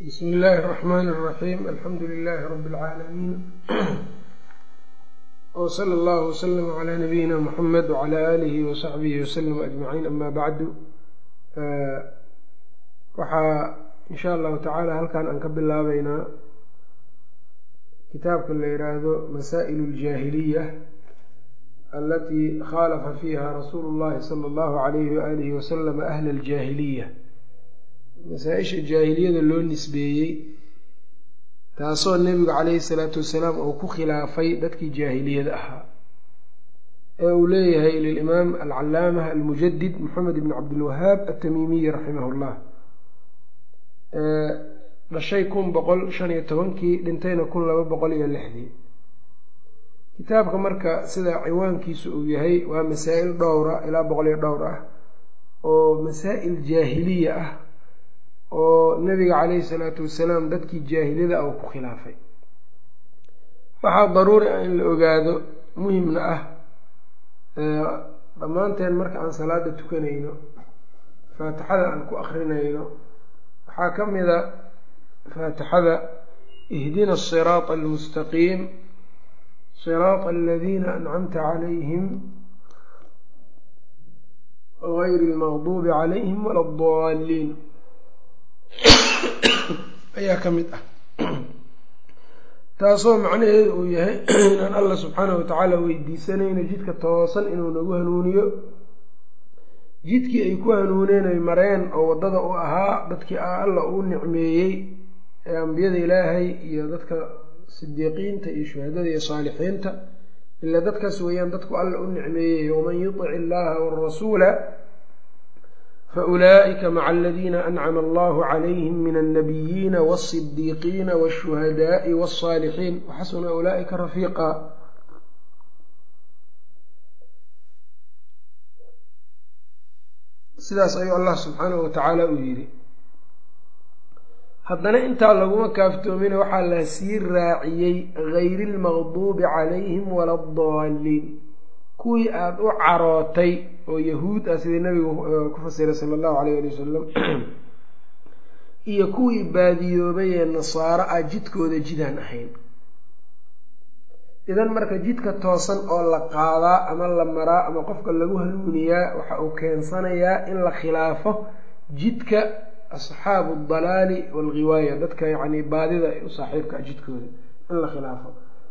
bsmi illaahi الرaxmn الraxim alxamdu lilaahi rab اlcaalamiin wsala allahu wslm cla nabiyina muxamed wcla aalihi wasaxbihi waslm ajmaciin ama bacdu waxaa in sha allahu tacaala halkan aan ka bilaabeynaa kitaabka la yihaahdo masaa'il اljaahiliya alatii khaalafa fiiha rasuulu اllahi salى اllahu alayhi waalihi waslm ahla اljaahiliya masaa-isha jaahiliyada loo nisbeeyey taasoo nebigu calayhi salaatu wasalaam uu ku khilaafay dadkii jaahiliyada ahaa ee uu leeyahay lilimaam alcalaamah almujadid moxamed ibn cabdilwahaab atamiimiyi raximah llah dhashay kun boqol shan iyo tobankii dhintayna kun laba boqol iyo lixdii kitaabka marka sida ciwaankiisu uu yahay waa masaa-il dhowra ilaa boqol iyo dhowr ah oo masaa'il jaahiliya ah oo nabiga calayhi salaatu wasalaam dadkii jaahiliyada ah uu ku khilaafay waxaa daruuri ah in la ogaado muhimna ah dhammaanteen marka aan salaada tukanayno faatixada aan ku akrinayno waxaa ka mida faatixada ihdina asiraata almustaqiim siraata aladiina ancamta calayhim gayri almaqduubi calayhim wala addaaliin ayaa ka mid ah taasoo macnaheedu uu yahay inaan allah subxaanahu watacaala weydiisanayno jidka toosan inuu nagu hanuuniyo jidkii ay ku hanuuneen ay mareen oo waddada u ahaa dadkii alla uu nicmeeyey ee ambiyada ilaahay iyo dadka sidiiqiinta iyo shuhadada iyo saalixiinta ilaa dadkaas weeyaan dadku alla u nicmeeyey waman yutic illaha warasuula faulaa'ika maca aladiina ancama allahu calayhim min alnabiyiina walsidiiqiina walshuhadaai walsaalixiin waxasuna ulaa'ika rafiiqa sidaas ayuu allah subxaanahu watacaala uu yidhi haddana intaa laguma kaaftoomina waxaa la sii raaciyey gayri lmaqduubi calayhim wala addaaliin kuwii aada u carootay oo yahuud ah sidii nabigu ku fasiray sala allahu alayh ali wasalam iyo kuwii baadiyoobay ee nasaaro ah jidkooda jidaan ahayn idan marka jidka toosan oo la qaadaa ama la maraa ama qofka lagu hanuuniyaa waxa uu keensanayaa in la khilaafo jidka asxaabu aldalaali waalghiwaaya dadka yacni baadida u saaxiibka ah jidkooda in la khilaafo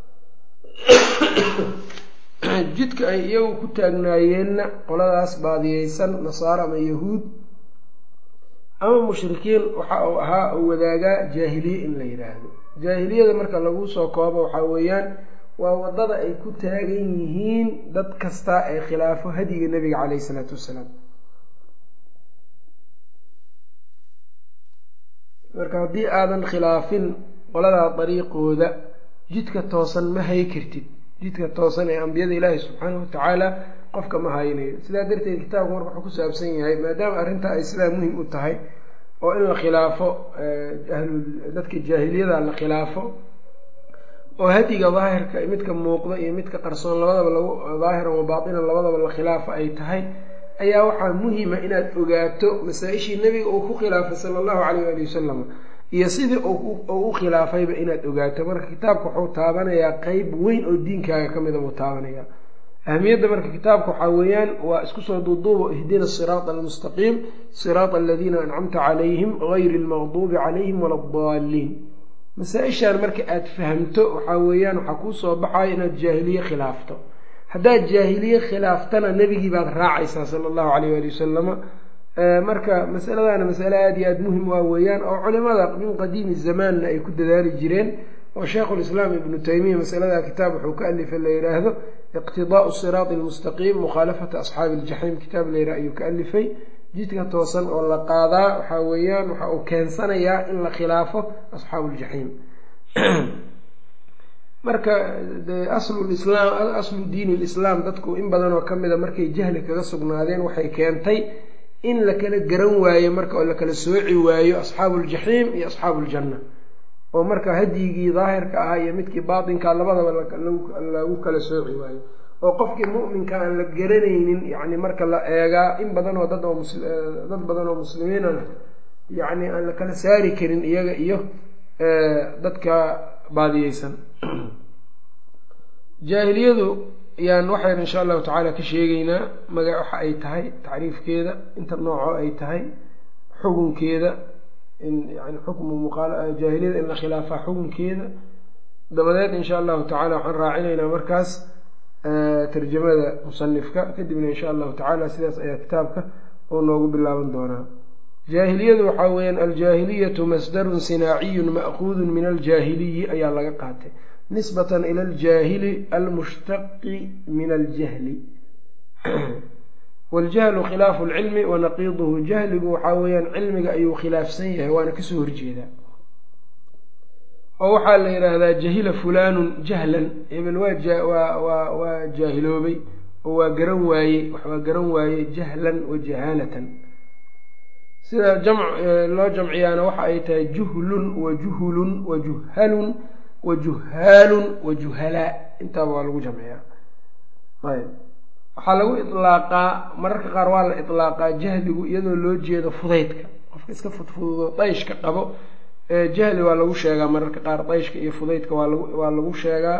jidka ay iyagu ku taagnaayeenna qoladaas baadiyeysan nasaaro ama yahuud ama mushrikiin waxa uu ahaa uu wadaagaa jaahiliye in la yidhaahdo jaahiliyada marka lagu soo koobo waxaa weeyaan waa waddada ay ku taagan yihiin dad kasta ee khilaafo hadiga nebiga caleyhi isalaatu wassalaam marka haddii aadan khilaafin qoladaa dariiqooda jidka toosan ma hay kartid jidka toosan ee ambiyada ilaahi subxaanahu watacaala qofka ma haynayo sidaa darteed kitaabku marka wuxuu ku saabsan yahay maadaama arrintaa ay sidaa muhim u tahay oo in la khilaafo dadka jaahiliyada la khilaafo oo hadiga daahirka midka muuqda iyo midka qarsoon labadaba lagu daahiran wa baatinan labadaba la khilaafo ay tahay ayaa waxaa muhima inaad ogaato masaa-ishii nebiga uu ku khilaafay sala allahu calayh waali wasalam iyo sidii uu u khilaafayba inaad ogaato marka kitaabka wuxuu taabanayaa qeyb weyn oo diinkaaga ka mida buu taabanayaa ahamiyadda marka kitaabka waxaa weeyaan waa isku soo duuduubo ihdina siraata almustaqiim siraata aladiina ancamta calayhim gayri almaqduubi calayhim wala addaaliin masaa-ishaan marka aad fahamto waxaa weeyaan waxaa kuu soo baxaya inaad jaahiliye khilaafto haddaad jaahiliye khilaaftana nebigii baad raacaysaa sala allahu calayh waali wasalama marka masaladaana masale aada iyo aada muhim waa weeyaan oo culimada min qadiimi zamaanna ay ku dadaali jireen oo sheikhulislaam ibnu taymiya masalada kitaab wuxuu ka alifay la yidhaahdo iqtidaau siraati almustaqiim mukhaalafata asxaabi iljaxiim kitaab layidhah ayuu ka alifay jidka toosan oo la qaadaa waxaa weeyaan waxa uu keensanayaa in la khilaafo asxaabu ljaxiim marka aslulislaam aslu diini lislaam dadku in badan oo ka mida markay jahli kaga sugnaadeen waxay keentay in la kala garan waayo marka oo la kala sooci waayo asxaabu ljaxiim iyo asxaabu ljanna oo marka hadyigii daahirka ahaa iyo midkii baatinka labadaba lagu kala sooci waayo oo qofkii mu'minka aan la garanaynin yacni marka la eegaa in badan oo dad oo dad badan oo muslimiinana yacni aan la kala saari karin iyaga iyo dadka baadiyeysan jaahiliyadu yaan waxaynu insha allahu tacaala ka sheegeynaa maga waxa ay tahay tacriifkeeda inta nooco ay tahay xukunkeeda in yani xukmu muqjaahiliyada in la khilaafaa xukunkeeda dabadeed insha allahu tacala waxaan raacinaynaa markaas tarjamada musanifka kadibna insha allahu tacala sidaas ayaa kitaabka oo noogu bilaaban doonaa jaahiliyadu waxaa weeyaan aljaahiliyatu masdarun sinaaciyun ma'kuudun min aljaahiliyi ayaa laga qaatay nisbatan ila aljaahili almushtaqi min aljahli waljahlu khilaafu lcilmi wanaqiiduhu jahligu waxaa weeyaan cilmiga ayuu khilaafsan yahay waana kasoo horjeedaa oo waxaa la yidhaahdaa jahila fulaanun jahlan hebel waa waa waa jaahiloobay oo waa garan waaye waa garan waaye jahlan wa jahaalatan sida jamc loo jamciyaana waxa ay tahay juhlun wa juhulun wa juhalun wa juhaalun wa juhalaa intaaba waa lagu jamciyaa ayb waxaa lagu ilaaqaa mararka qaar waa la ilaaqaa jahligu iyadoo loo jeedo fudaydka qofka iska fudfududo dayshka qabo jahli waa lagu sheegaa mararka qaar dayshka iyo fudaydka waa lagu waa lagu sheegaa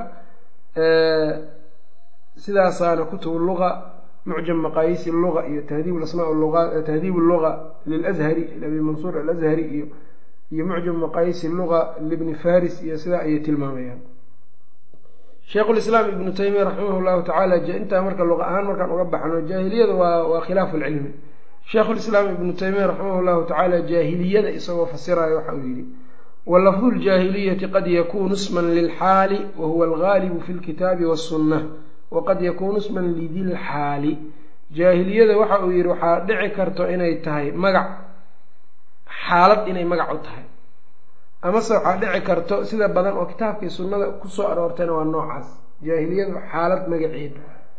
sidaasaana kutubu luga mucjam maqaayisi luga iyo tahdiib asmaa lua tahdiib luga lilazhari abi mansuur alazhari iyo iyo mucjam maqaayisi luga libni faris iyo sidaa ayay tilmaamayaan sheikhulislaam ibnu taymiya raximah llahu tacaala intaa marka luqa ahaan markaan uga baxno jaahiliyada waa waa khilaafu lcilmi sheikhulislaam ibnu taymiya raximah llahu tacaala jaahiliyada isagoo fasirayo waxa uu yihi walafdu ljaahiliyati qad yakunu sman lilxaali wahuwa algaalibu fi lkitaabi wasunna waqad yakunu sman lidilxaali jaahiliyada waxa uu yihi waxaa dhici karto inay tahay magac xaalad inay magac u tahay amase waxaa dhici karto sida badan oo kitaabkii sunnada kusoo aroortayna waa noocaas jaahiliyadu xaalad magaceeda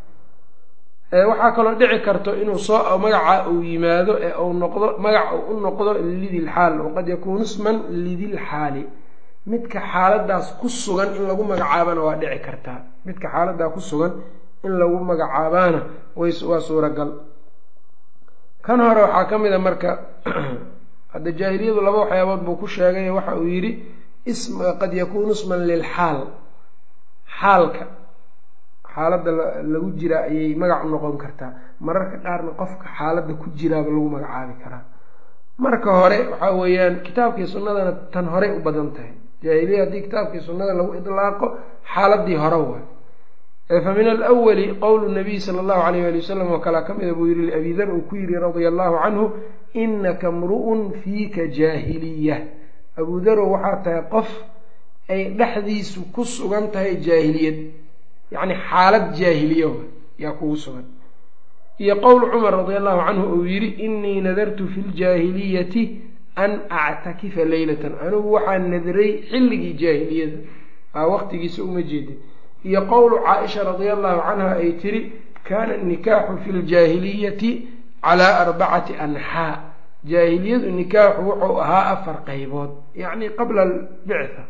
waxaa kaloo dhici karto inuu soo magaca uu yimaado ee uu noqdo magac uu u noqdo lidilxaal waqad yakuunu sman lidilxaali midka xaaladaas ku sugan in lagu magacaabana waa dhici kartaa midka xaaladaa ku sugan in lagu magacaabaana waa suuragal kan hore waxaa ka mid a marka hadda jaahiliyadu laba waxyaabood buu ku sheegay waxa uu yidhi qad yakuunu sman lilxaal xaalka xaaladda lagu jiraa ayay magac u noqon kartaa mararka qaarna qofka xaaladda ku jiraaba lagu magacaabi karaa marka hore waxaa weeyaan kitaabkii sunnadana tan horey u badan tahay jaahiliya haddii kitaabkii sunnada lagu idlaaqo xaaladii hore waay fa min alwali qowlu nabiy sala allahu alayh ali wasalam oo kalea ka mida buu yihi liabi dar uu ku yidhi radia allahu canhu inaka mru'un fiika jaahiliya abuu darow waxaa tahay qof ay dhexdiisu ku sugan tahay jaahiliyad yacni xaalad jaahiliya yaa kugu sugan iyo qowl cumar radia allahu canhu uu yidhi inii nadartu fi ljaahiliyati an actakifa leylatan anigu waxaan nadray xilligii jaahiliyada aa waqtigiisa uma jeedin iyo qowlu caaisha radia allahu canha ay tiri kaana nikaaxu fi ljaahiliyati calaa arbacati anxaa jaahiliyadu nikaaxu wuxuu ahaa afar qaybood yacni qabla albictha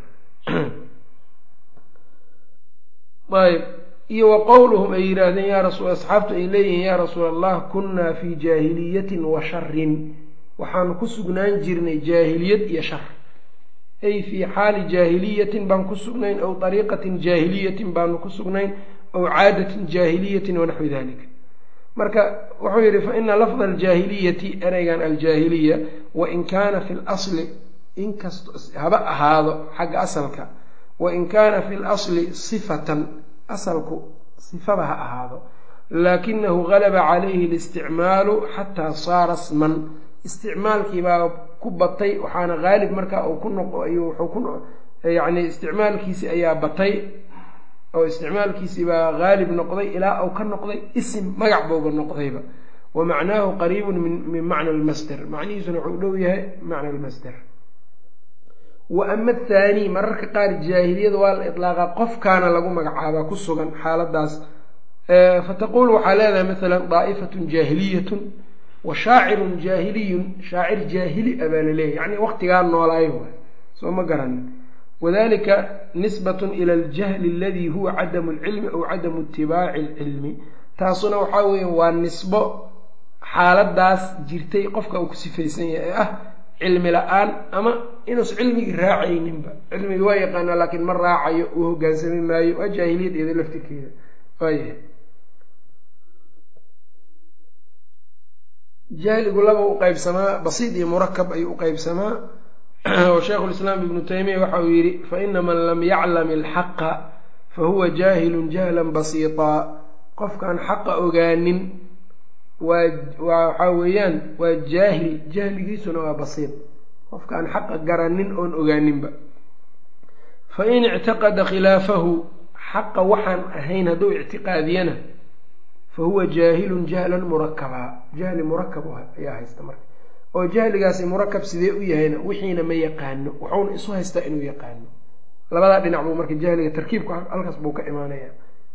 ayb iyo wa qowluhum ay yidhaahdeen yaa rasul asxaabtu ay leeyihiin yaa rasuul allah kunnaa fii jaahiliyatin wa sharin waxaanu ku sugnaan jirnay jaahiliyad iyo shar ay fii xaali jaahiliyatin baan ku sugnayn aw ariiqatin jaahiliyatin baanu ku sugnayn aw caadatin jaahiliyatin wanaxwi dalik marka wuxuu yidhi faina lafda aljaahiliyati ereygan aljaahiliya wain kaana fi lasli inkast haba ahaado xagga asalka wain kaana fi lasli sifatan asalku sifaba ha ahaado laakinahu galaba calayhi listicmaalu xataa saara sman isticmaalkiibaa ku batay waxaana haalib markaa uu ku noq wuxuu ku yacni isticmaalkiisi ayaa batay oo isticmaalkiisii baa haalib noqday ilaa uu ka noqday isim magac bouba noqdayba wa macnaahu qariibun min macna almasder macnihiisuna wuxuu dhow yahay macna almasder wa ama athaani mararka qaar jaahiliyada waa la idlaaqaa qofkaana lagu magacaabaa ku sugan xaaladaas fataqulu waxaa leedahay masalan daa'ifatun jaahiliyatun wa shaacirun jaahiliyun shaacir jaahili a baa laleeyahy yacni waqtigaa noolaayo waay soo ma garanin wadalika nisbatun ila aljahli aladii huwa cadamu alcilmi aw cadamu itibaaci alcilmi taasuna waxaa weeye waa nisbo xaaladaas jirtay qofka uu ku sifaysan yahay ee ah cilmi la-aan ama inuusan cilmigii raacayninba cilmigii waa yaqaanaa laakiin ma raacayo uu hogaansami maayo waa jaahiliyad iyada laftirkeeda waayahay jahligu laba u qeybsamaa basiid iyo murakab ayuu u qeybsamaa oo sheikhu lislaam ibnu taymiya waxa uu yidhi faina man lam yaclam alxaqa fahuwa jaahilun jahlan basiitaa qofkaan xaqa ogaanin waa waa waxaa weeyaan waa jaahil jahligiisuna waa basiid qofkaan xaqa garanin oon ogaaninba fa in ictaqada khilaafahu xaqa waxaan ahayn hadduu ictiqaadiyana fa huwa jaahilun jahlan murakabaa jahli murakab ayaa haysta marka oo jahligaasi murakab sidee u yahayna wixiina ma yaqaano wuxuuna isu haystaa inuu yaqaano labadaa dhinac buu marka jahliga tarkiibka halkaas buu ka imaanaya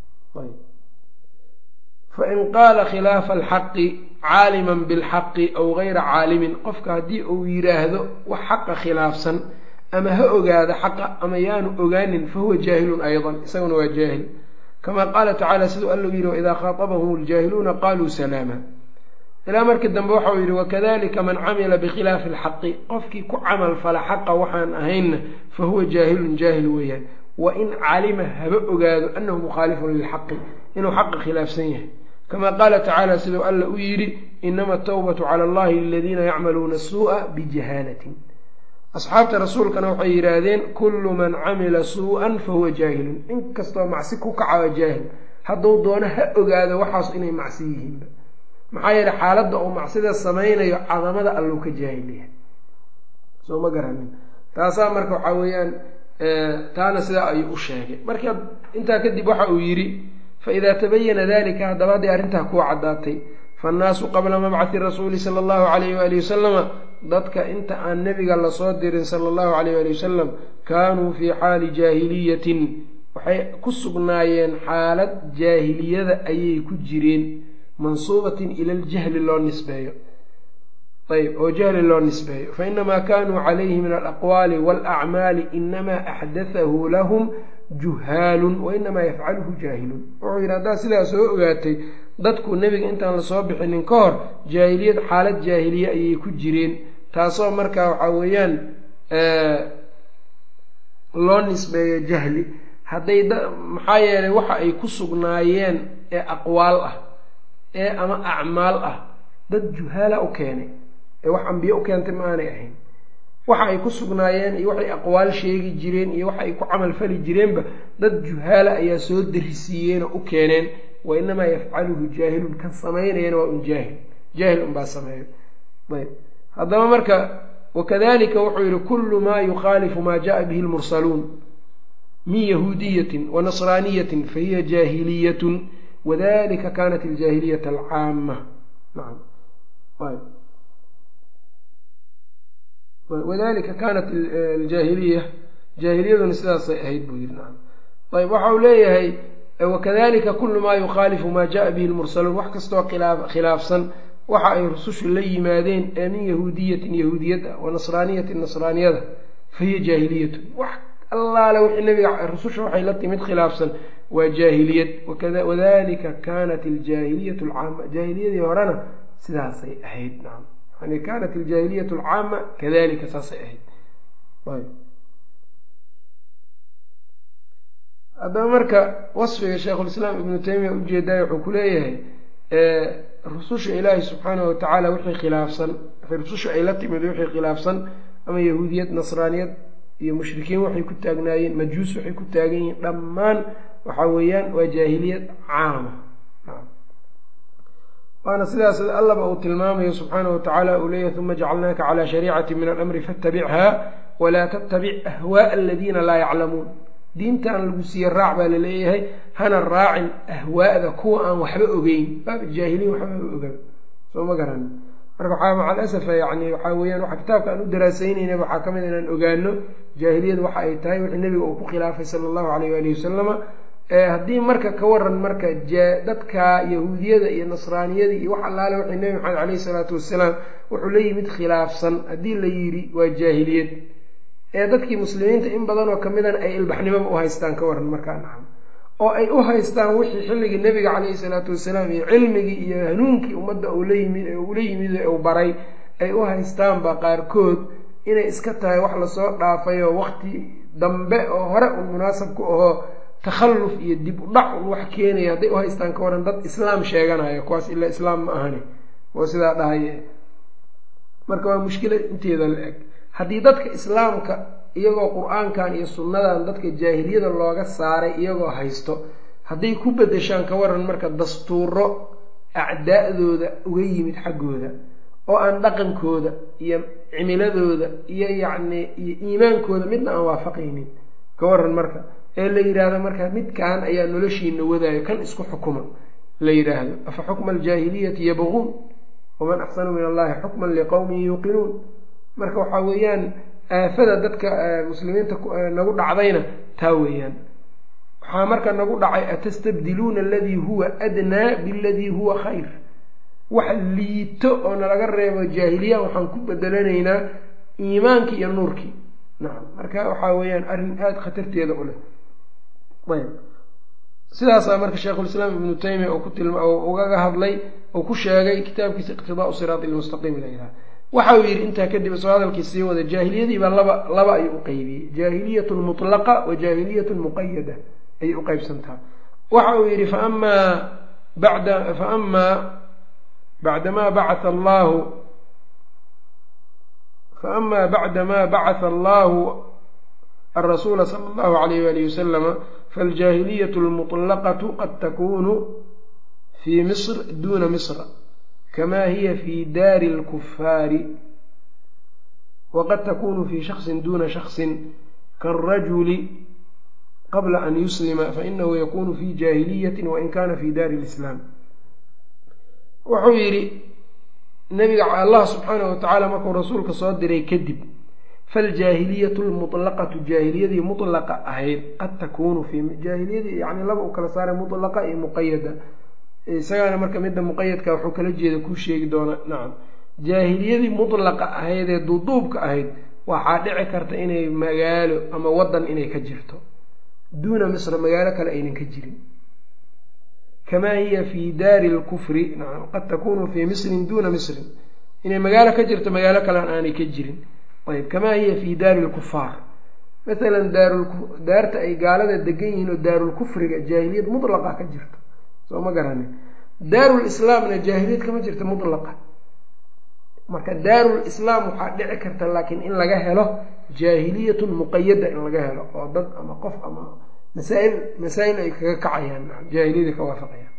fain qaala khilaafa alxaqi caaliman bilxaqi aw gayra caalimin qofka haddii uu yidhaahdo wax xaqa khilaafsan ama ha ogaado xaqa ama yaanu ogaanin fahuwa jaahilun aydan isaguna waa jaahil kama qaala tacaala siduu alla yidhi waidaa khaatabahum ljaahiluuna qaluu salaama ilaa markii dambe waxau yidhi wakadalika man camila bikhilaafi alxaqi qofkii ku camal fala xaqa waxaan ahaynna fahuwa jaahilun jaahil weeyaan wain calima haba ogaado anahu mukhaalifun lilxaqi inuu xaqa khilaafsan yahay kama qaala tacaala siduu alla u yidhi inama atawbatu cala allahi liladiina yacmaluuna suu'a bijahaalatin asxaabta rasuulkana waxay yidhaahdeen kullu man camila suu-an fahuwa jaahilun inkastoo macsi ku kaca waa jaahil hadduu doono ha ogaado waxaas inay macsi yihiinba maxaa yeele xaaladda uu macsida samaynayo cadamada alluu ka jaahil yahay soo ma garanin taasaa marka waxaa weeyaan taana sidaa ayuu u sheegay marka intaa kadib waxa uu yidhi faidaa tabayana dalika haddaba hadday arrintaa kuwa caddaatay faannaasu qabla mabcathi rasuuli sala allahu calayh waali wasalama dadka inta aan nebiga lasoo dirin sala allahu calayh waali wasalam kaanuu fii xaali jaahiliyatin waxay ku sugnaayeen xaalad jaahiliyada ayay ku jireen mansuubatin ila ljahli loo nisbeeyo ayb oo jahli loo nisbeeyo fainamaa kanuu calayhi min alaqwaali waalacmaali inamaa axdathahu lahum juhaalun wainamaa yafcaluhu jaahilun wuxuu yidhi haddaad sidaa soo ogaatay dadku nebiga intaan lasoo bixinin ka hor jaahiliyad xaalad jaahiliye ayay ku jireen taasoo markaa waxaa weeyaan loo nisbeeyo jahli hadday maxaa yeelay waxa ay ku sugnaayeen ee aqwaal ah ee ama acmaal ah dad juhaala u keenay ee wax ambiye u keentay ma aanay ahayn waxa ay ku sugnaayeen iyo waxay aqwaal sheegi jireen iyo waxa ay ku camal fali jireenba dad juhaala ayaa soo darisiiyeenoo u keeneen wa inamaa yafcaluhu jaahilun kan samaynayana waa un jaahil jaahil unbaa sameeyo ayb haddaba marka wakadalika wuxuu yihi kullu maa yukhaalifu maa jaءa bihi lmursaluun min yahuudiyatin wa nasraaniyatin fahiya jaahiliyatun wadalika kanat aljaahiliyat alcaama naam wadalika kanat aljaahiliya jaahiliyaduna sidaasay ahayd buu yidhi nacam ayb waxa uu leeyahay wakadalika kulu maa yukhaalifu maa jaءa bihi lmursaluun wax kastoo khilaafsan waxa ay rusushu la yimaadeen ee min yahuudiyatin yahuudiyad ah wa nasraaniyatin nasraaniyada fahiya jaahiliyatun wax allaale wixii nabiga rususha waxay la timid khilaafsan waa jaahiliyad wadalika kanat aljaahiliyat alcaama jaahiliyadii horena sidaasay ahayd nacam yani kanat aljaahiliyat alcaama kadalika saasay ahayd haddaba marka wasfiga sheikhulislaam ibnu taymiya ujeedaay wuxuu ku leeyahay rususha ilaahi subxaanahu watacaala wixii khilaafsan rususha ay la timid wixii khilaafsan ama yahuudiyad nasraaniyad iyo mushrikiin waxay ku taagnaayeen majuus waxay ku taagan yihiin dhammaan waxa weeyaan waa jaahiliyad caama waana sidaas allaba uu tilmaamayo subxaanahu watacaala uu leeyahy uma jacalnaaka calaa shariicati min alamri fatabichaa walaa tattabic ahwaaa aladiina laa yaclamuun diintan lagu siiye raac baa laleeyahay hana raacin ahwaa'da kuwa aan waxba ogeyn baaba jaahiliin waxba oga soo ma garan marka waxaa maca alasafa yani waxaa weyaan waxa kitaabka aan u daraasaynayna waxaa ka mid inaan ogaano jaahiliyad waxa ay tahay wixii nebiga uu ku khilaafay sala allahu alayh waalihi wasalama haddii marka ka waran marka dadka yahuudiyada iyo nasraaniyada iyo wax allaale waxay nebi maxamed caleyhi salaatu wasalaam wuxuu la yimid khilaafsan haddii la yidhi waa jaahiliyad ee dadkii muslimiinta in badanoo kamidana ay ilbaxnimoba u haystaan ka waran markaa nacam oo ay u haystaan wixii xilligii nebiga caleyhi salaatu wasalaam iyo cilmigii iyo hanuunkii ummadda ula yimid ula yimid uu baray ay u haystaanba qaarkood inay iska tahay wax lasoo dhaafay oo waqti dambe oo hore un munaasab ku ahoo takhalluf iyo dib u dhac un wax keenaya hadday u haystaan ka waran dad islaam sheeganayo kuwaas ilaa islaam ma ahani oo sidaa dhahaye marka waa mushkila inteeda la eg haddii dadka islaamka iyagoo qur-aankan iyo sunnadan dadka jaahiliyada looga saaray iyagoo haysto hadday ku bedeshaan ka waran marka dastuuro acdaa'dooda uga yimid xaggooda oo aan dhaqankooda iyo cimiladooda iyo yacni iyo iimaankooda midna aan waafaqaynin ka waran marka ee la yidhaahdo marka midkan ayaa noloshiina wadaayo kan isku xukuma la yidhaahdo afa xukma aljaahiliyati yabquun waman axsanu min allahi xukman liqowmin yuuqinuun marka waxaa weeyaan aafada dadka muslimiinta nagu dhacdayna taa weeyaan waxaa marka nagu dhacay atastabdiluuna aladii huwa adnaa biladii huwa khayr wax liito oo nalaga reebo jaahiliya waxaan ku bedelanaynaa iimaankii iyo nuurkii nacam marka waxaa weeyaan arrin aada khatarteeda u leh ayb sidaasaa marka sheikhulislaam ibnu taymiya uu ku tilma ugaga hadlay uu ku sheegay kitaabkiisa iqtidaau siraati lmustaqiim la yidhaha waxa uu yidhi intaa kadib soo hadalkii sii wada jaahiliyadiibaa laba laba ayuu u qeybiyey jaahiliyat mutlaqa wa jaahiliyat muqayada ayay u qeybsantaha waxa uu yidhi faamaa bada faamaa bacdamaa bacaa allahu faama bacdamaa bacatha allahu alrasuula sala allahu alayh walihi wasalama faاljaahiliyat اlmuطlaqaةu qad takunu fii misr duna misra kama hiya fi daari اlkufaari waqad takunu fi shaksin duna shaksin kaاlrajuli qabla an yuslima fainahu yakunu fi jaahiliyati wain kana fi daari اlislaam wuxuu yidhi nabiga allah subxaanahu watacaala markuu rasuulka soo diray kadib faljaahiliyatu lmutlaqatu jaahiliyadii mutlaqa ahayd qad takuunu fi jaahiliyadii yani laba u kala saaray mutlaqa iyo muqayada isagaana marka midda muqayadka wuxuu kala jeeda kuu sheegi doonaa nacam jaahiliyadii mutlaqa ahayd ee duuduubka ahayd waxaa dhici karta inay magaalo ama wadan inay ka jirto duuna misra magaalo kale aynan ka jirin kamaa hiya fi daari lkufri nacam qad takunu fii misrin duuna misrin inay magaalo ka jirto magaalo kalean aanay ka jirin ayb kamaa hiya fi daari lkufaar masalan daarta ay gaalada degan yihiin oo daarulkufriga jaahiliyad mutlaqa ka jirto soo ma garani daarulislaamna jaahiliyad kama jirta mutlaqa marka daarul islaam waxaa dhici karta laakiin in laga helo jaahiliyatun muqayada in laga helo oo dad ama qof ama masaail masaa-il ay kaga kacayaan jaahiliyada ka waafaqayaan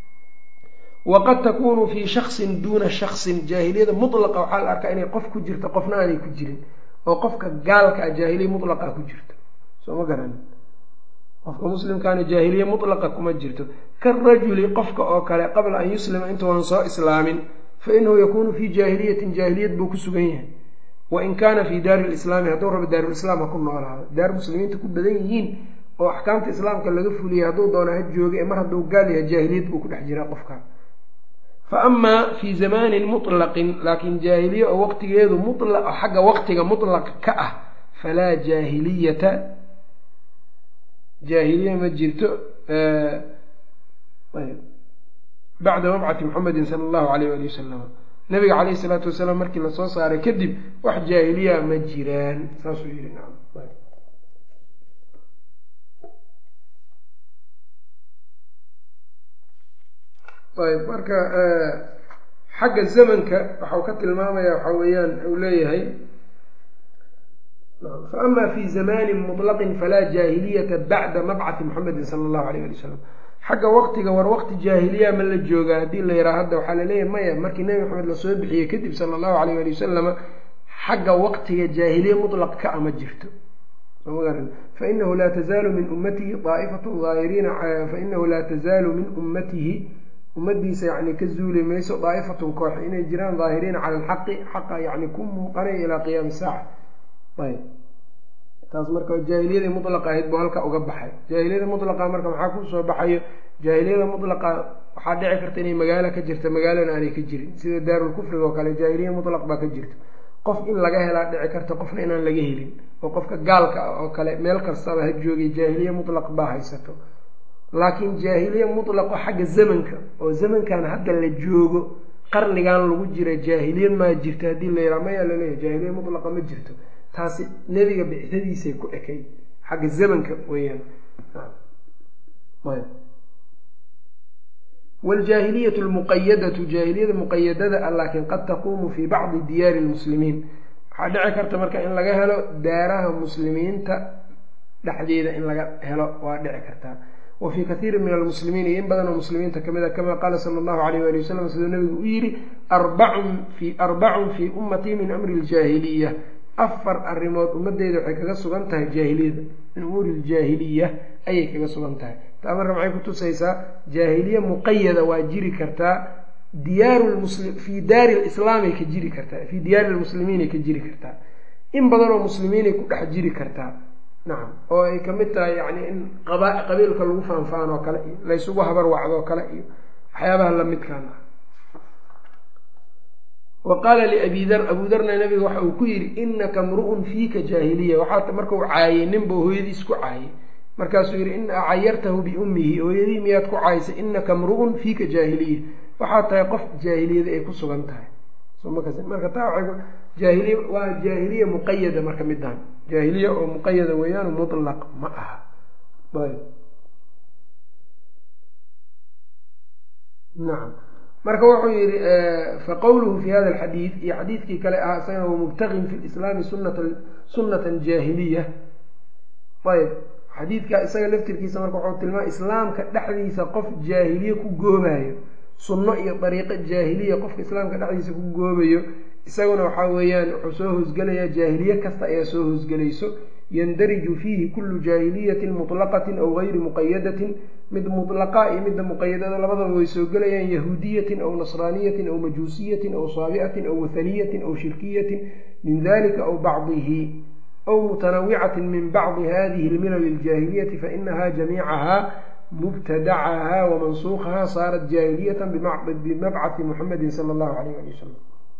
waqad takunu fii shaksin duuna shaksin jaahiliyada mutlaqa waxaa la arkaa inay qof ku jirto qofna aanay ku jirin oo qofka gaalka ah jaahiliya mutlaqa ku jirto soo ma garani qofka muslimkaana jaahiliya mutlaqa kuma jirto karajuli qofka oo kale qabla an yuslima intuunan soo islaamin fa inahu yakunu fii jaahiliyatin jaahiliyad buu ku sugan yahay wain kaana fii daari lislaami hadduu rabo daarulislaam ha ku noolaado daar muslimiinta ku badan yihiin oo axkaamta islaamka laga fuliyay hadduu doona ha jooga ee mar hadduu gaal yahay jaahiliyad buu ku dhex jiraa qofka fa amaa fii zamaanin mutlaqin laakiin jaahiliye oo waqtigeedu mulaq xagga waqtiga mutlaq ka ah falaa jaahiliyata jaahiliya ma jirto bacda mabcati muxamedin sala allahu alayh ali wasalam nabiga caleyhi isalaatu wasalaam markii lasoo saaray kadib wax jaahiliya ma jiraan saasuu yihi nacam ayb marka xagga zamanka waxau ka tilmaamaya waxa weeyaan uu leeyahay faama fi zamanin muطlaqin falaa jaahiliyata bacda mabcathi muxamedin sala allahu alayh ali wasalam xagga waqtiga war waqti jaahiliya ma la joogaa haddii la yidhaha hadda waxaa laleeyahay maya markii nebi maxamed lasoo bixiyey kadib sala allahu alayh ali wasalama xagga waqtiga jaahiliya mutlaq ka ama jirto fainahu laa tazaalu min ummatihi aa'ifatu aahiriina fainahu laa tazaalu min ummatihi ummadiisa yani ka zuuli mayso daa'ifatun koox inay jiraan daahiriina cala alxaqi xaqa yani ku muuqanaya ilaa qiyaami saaca ayb taas marka jaahiliyadii mutlaqa ahayd buu halka uga baxay jaahiliyada mutlaqa marka maxaa kusoo baxayo jaahiliyada mutlaqa waxaa dhici karta inay magaalo ka jirta magaalana aanay ka jirin sida daarulkufriga oo kale jaahiliya mutlaq baa ka jirta qof in laga helaa dhici karta qofna inaan laga helin oo qofka gaalka ah oo kale meel kastaba ha joogay jaahiliya mutlaq baa haysato laakiin jaahiliya mutlaqo xagga zamanka oo zamankan hadda la joogo qarnigan lagu jira jaahiliyad maa jirta haddii la yidhaha mayaa laleeyahy jaahiliya mutlaqa ma jirto taasi nebiga bicdadiisay ku ekay xagga zamanka weeyaan wljaahiliyatu lmuqayadatu jaahiliyada muqayadada ah laakiin qad taquumu fii bacdi diyaari lmuslimiin waxaa dhici karta marka in laga helo daaraha muslimiinta dhexdeeda in laga helo waa dhici kartaa wa fii kathiiri min almuslimiin iyo in badan oo muslimiinta kamid a kama qaala sala allahu alayh wali wasalam siduu nabigu u yidhi arbacun fii ummatii min amri ljaahiliya afar arrimood ummadeyda waxay kaga sugan tahay jaahiliyada min umuuri ljaahiliya ayay kaga sugan tahay taa marka maxay kutusaysaa jaahiliye muqayada waa jiri kartaa diyaaru lmuslim fii daari lislaamay ka jiri kartaa fii diyaari lmuslimiinay ka jiri kartaa in badan oo muslimiinay ku dhex jiri kartaa nacam oo ay kamid tahay yani in qaba qabiilka lagu faanfaan oo kale iyo laysugu habar wacdoo kale iyo waxyaabaha lamidkaan ah wa qaala liabi dar abu darna nabiga waxa uu ku yidhi inaka mru'un fiika jaahiliya waxaa markau caayay ninba hooyadiis ku caayay markaasuu yidhi in cayartahu biummihi hooyadii miyaad ku caayisay inaka mru'un fiika jaahiliya waxaa tahay qof jaahiliyada ay ku sugan tahay marka taa jaahiliya waa jaahiliya muqayada marka midaan jaahiliya oo muqayada weeyaan mutlaq ma aha nacam marka wuxuu yihi faqowluhu fi hada alxadiid iyo xadiidkii kale ahaa isagana wamubtagin fi lislaami sunnatan jaahiliya ayb xadiidka isaga laftirkiisa marka wuxuu tilmaamay islaamka dhexdiisa qof jaahiliye ku goobayo sunno iyo dariiqo jaahiliya qofka islaamka dhexdiisa ku goobayo isaguna waxaa weeyaan wuxuu soo hoosgelayaa jaahiliye kasta ayaa soo hoosgelayso yandariju fiihi kullu jaahiliyatin mutlaqatin aw gayri muqayadatin mid mutlaqa iyo midda muqayadada labadaba way soo gelayaan yahuudiyatin aw nasraaniyatin aw majuusiyatin aw saabicatin aw wathaniyatin aw shirkiyatin min dalika aw bacdihi aw mutanawicatin min bacdi hadihi lmilal iljaahiliyati fainaha jamiicaha mubtadacaha wamansuukaha saarat jaahiliyatan bimabcathi muxamedin sala allahu alayh ali wasalam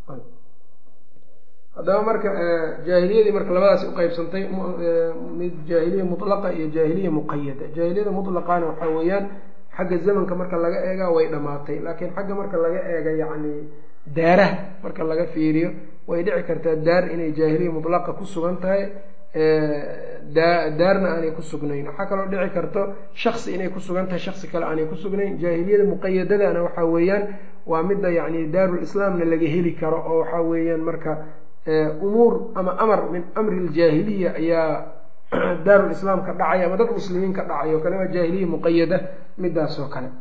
haddaba marka jaahiliyadii marka labadaas uqeybsantay mid jaahiliya mutlaqa iyo jaahiliya muqayada jaahiliyada mutlaqana waxaa weeyaan xagga zamanka marka laga eega way dhammaatay laakiin xagga marka laga eega yacni daaraha marka laga fiiriyo way dhici kartaa daar inay jaahiliya mutlaqa ku sugan tahay daarna aanay ku sugnayn waxaa kaloo dhici karto shaksi inay ku sugan tahay shaksi kale aanay ku sugnayn jaahiliyada muqayadadana waxaa weeyaan waa midda yacni daarul islaamna laga heli karo oo waxaa weeyaan marka umuur ama amar min amri ljaahiliya ayaa daarul islaam ka dhacay ama dad muslimiin ka dhacay oo kale waa jaahiliya muqayada midaas oo kale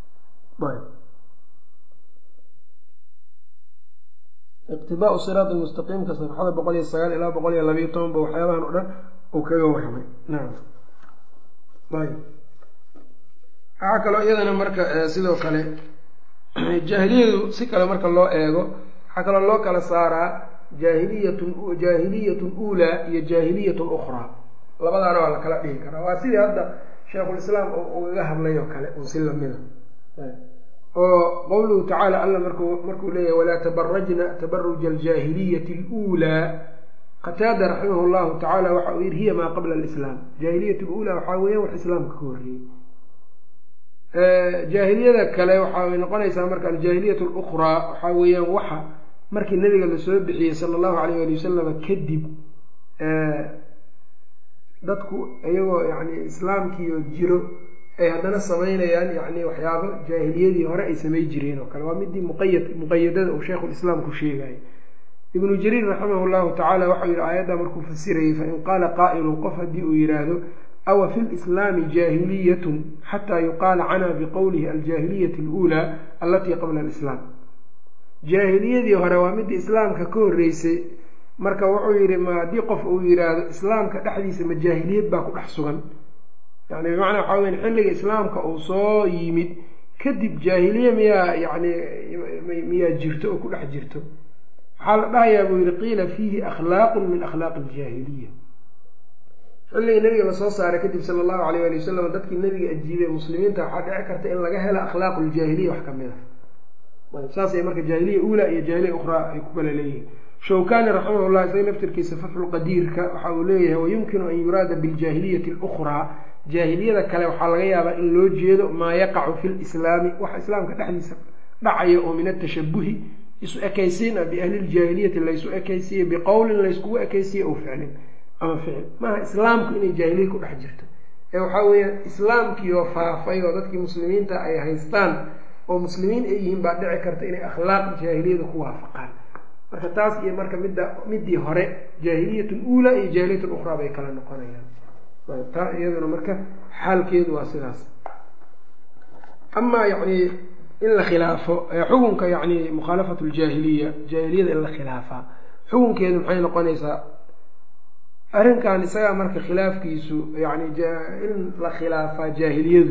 iqtidaau siraati mustaqiimka safxada boqol iyo sagaal ilaa boqol iyo labayo tobanba waxyaabahan o dhan uu kaga warramay nacam ayb waxaa kaloo iyadana marka sidoo kale jaahiliyadu si kale marka loo eego waxaa kaloo loo kala saaraa jaahiliyatun jaahiliyatun uulaa iyo jaahiliyatun ukhraa labadaana waa la kala dhihi karaa waa sidii hadda sheikhulislaam ugaga hadlay oo kale un si lamida oo qowluhu tacaala alla marku markuu leeyahay walaa tabarajna tabaruja aljaahiliyati aluulaa qataada raximah llahu tacaala waxa uu yihi hiya maa qabla alislaam jaahiliyat luulaa waxaa weeyaan wax islaamka ka horreeyey jaahiliyada kale waxay noqonaysaa marka aljaahiliyat lukhraa waxaa weeyaan waxa markii nabiga lasoo bixiyey sala allahu alayh ali wasalama kadib dadku iyagoo yani islaamkiio jiro ay haddana samaynayaan yani waxyaabo jaahiliyadii hore ay samay jireen oo kale waa midii muqayad muqayadada uu sheikhulislaam ku sheegayay ibnu jariir raximah llahu tacaala waxau yihi aayadda markuu fasirayay fain qaala qaa'ilun qof haddii uu yidhaahdo awa fi lislaami jaahiliyatun xataa yuqaala canaa biqowlihi aljaahiliyati aluulaa allatii qabla alislaam jaahiliyadii hore waa midii islaamka ka horreysay marka wuxuu yidhi ma haddii qof uu yidhaahdo islaamka dhexdiisa ma jaahiliyad baa ku dhex sugan yani bimacnaa waxaa weya xilliga islaamka uu soo yimid kadib jaahiliye miyaa yani miyaa jirto oo ku dhex jirto waxaa la dhahayaa buu yihi qiila fiihi akhlaaqun min akhlaaqi aljaahiliya xilligii nabiga lasoo saaray kadib sala allahu alayh ali wasalam dadkii nabiga ajiibay muslimiinta waxaa dhici karta in laga helo akhlaaqu ljaahiliya wax kamid a saasay marka jaahiliya uula iyo jaahiliya ukhraa ay ku kala leeyihiin shawkani raximah llah isaga naftirkiisa fatxulqadiirka waxa uu leeyahay wayumkinu an yuraada biljaahiliyati alukhraa jaahiliyada kale waxaa laga yaabaa in loo jeedo maa yaqacu fi lislaami waxa islaamka dhexdiisa dhacaya oo min atashabuhi isu ekaysiin ah biahliljaahiliyati laysu ekaysiiye biqowlin layskugu ekaysiiye oo ficlin ama ficil maaha islaamku inay jaahiliya ku dhex jirto ee waxaa weeya islaamkii oo faafay oo dadkii muslimiinta ay haystaan oo muslimiin ay yihiin baa dhici karta inay akhlaaq jaahiliyada ku waafaqaan marka taas iyo marka midda midii hore jaahiliyatun uulaa iyo jaahiliyatun ukhraa bay kala noqonayaan taa iyaduna marka xaalkeedu waa sidaas amaa yani in la khilaafo xukunka yani mukhaalafatu ljaahiliya jaahiliyada in la khilaafaa xukunkeedu maxay noqonaysaa arrinkan isagaa marka khilaafkiisu yani in la khilaafaa jaahiliyadu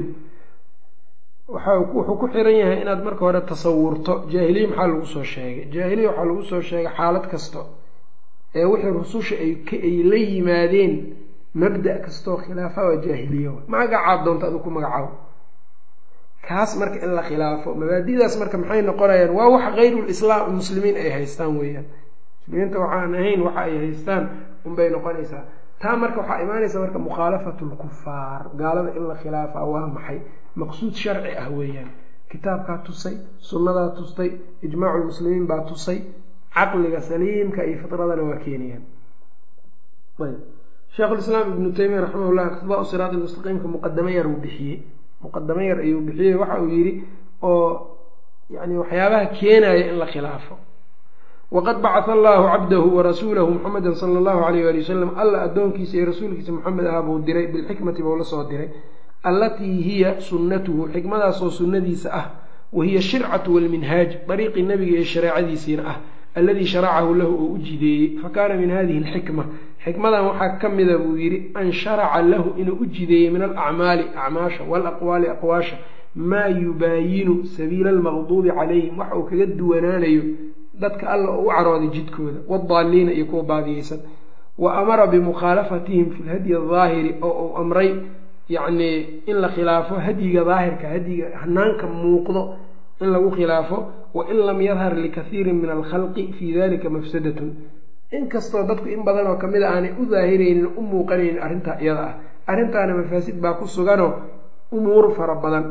waxa wuxuu ku xiran yahay inaad marka hore tasawurto jaahiliya maxaa lagu soo sheegay jaahiliya waxaa lagu soo sheegay xaalad kasto ee wixii rususha ay la yimaadeen mabda' kastoo khilaafa waa jaahiliya magacaad doonta adu ku magacaabo kaas marka in la khilaafo mabaadi'daas marka maxay noqonayaan waa wax hayrulislaam muslimiin ay haystaan weeyaan muslimiinta waxaan ahayn waxa ay haystaan unbay noqonaysaa taa marka waxaa imaanaysa marka mukhaalafatu lkufaar gaalada in la khilaafaa waa maxay maqsuud sharci ah weeyaan kitaabkaa tusay sunnadaa tustay ijmaacu lmuslimiin baa tusay caqliga saliimka iyo fitradana waa keenayaan ayb sheekhulislaam ibnu taymiya raximahullah iqtidaa siraat mustaqiimka muqadamo yar uu bixiyey muqadamo yar ayuu bixiyey waxa uu yidhi oo yani waxyaabaha keenaya in la khilaafo waqad bacata allahu cabdahu warasuulahu muxameda sala allahu alayh ali wasalam alla addoonkiisa iyo rasuulkiisa moxamed ah buu diray bilxikmati buu la soo diray allatii hiya sunnatuhu xikmadaasoo sunnadiisa ah wa hiya shircatu walminhaaj dariiqii nabiga iyo shareecadiisiina ah alladii sharacahu lahu oo u jideeyey fa kaana min hadihi alxikma xikmadan waxaa ka mida buu yidhi an sharaca lahu inuu u jideeyey min alacmaali acmaasha walaqwaali aqwaasha maa yubaayinu sabiila almaqduubi calayhim waxa uu kaga duwanaanayo dadka alla oo u carooday jidkooda wadaaliina iyo kuwa baadiyeysan wa amara bimukhaalafatihim fi lhadyi adaahiri oo uu amray yacnii in la khilaafo hadyiga daahirka hadyiga hanaanka muuqdo in lagu khilaafo wain lam yadhar likathiirin min alkhalqi fii dalika mafsadatun inkastoo dadku in badan oo kamid a aanay u daahiraynin u muuqanaynin arrintaa iyada ah arrintaana mafaasid baa ku suganoo umuur fara badan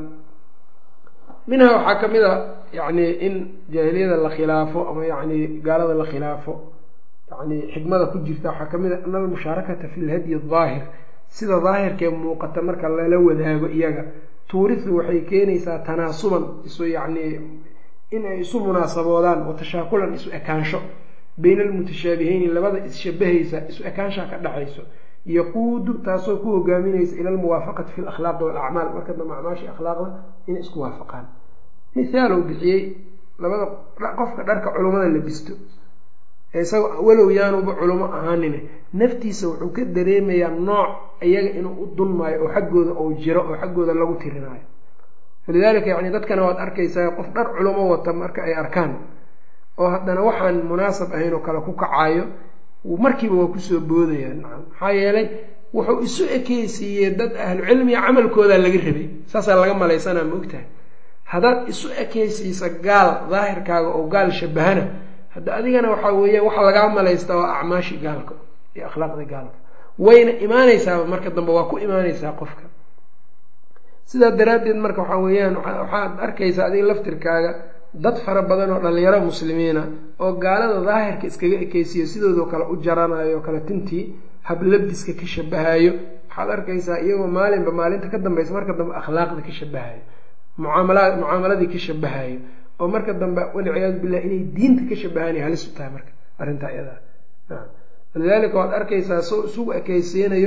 minha waxaa ka mid a yacni in jaahiliyada la khilaafo ama yacni gaalada la khilaafo yani xikmada ku jirta waxaa ka mid a ana almushaarakata fi lhadyi daahir sida daahirkee muuqata marka lala wadaago iyaga tuurisu waxay keenaysaa tanaasuban isu yacni inay isu munaasaboodaan wa tashaakulan isu ekaansho bayna almutashaabiheyni labada isshabahaysa isu ekaanshaa ka dhaxayso yaquudu taasoo ku hogaaminaysa ila almuwaafaqati fi lakhlaaqi walacmaal marka dambe acmaashii akhlaaqda inay isku waafaqaan mithaalow bixiyey labada qofka dharka culummada la bisto isaga walow yaanuba culummo ahaanine naftiisa wuxuu ka dareemayaa nooc iyaga inuu u dunmaayo oo xaggooda uu jiro oo xaggooda lagu tirinaayo walidaalika yani dadkana waad arkaysaa qof dhar culamo wata marka ay arkaan oo haddana waxaan munaasab ahayn oo kale ku kacaayo markiiba waa kusoo boodayaan nacam maxaa yeelay wuxuu isu ekeysiiyey dad ahlucilmiga camalkoodaa laga rabay saasaa laga malaysanaa maogtahay haddaad isu ekeysiisa gaal daahirkaaga oo gaal shabahana hadda adigana waxaa weeyaan waxa lagaa malaystaa waa acmaashii gaalka iyo akhlaaqdii gaalka wayna imaanaysaaba marka dambe waa ku imaanaysaa qofka sidaa daraaddeed marka waxaa weeyaan waxaad arkaysaa adiga laftirkaaga dad fara badan oo dhalinyaro muslimiina oo gaalada daahirka iskaga ekeysiyo sidoodoo kale u jaranayo kale tintii hablabiska ka shabahayo waxaad arkaysaa iyagoo maalinba maalinta ka dambaysa marka dambe akhlaaqda ka shabahayo mucaamala mucaamaladii ka shabahayo oo marka dambe walciyaadu billah inay diinta ka shabahaan halis u tahay marka arrintaa iyadaa walidaalika waad arkaysaa soo isugu ekeysiinayo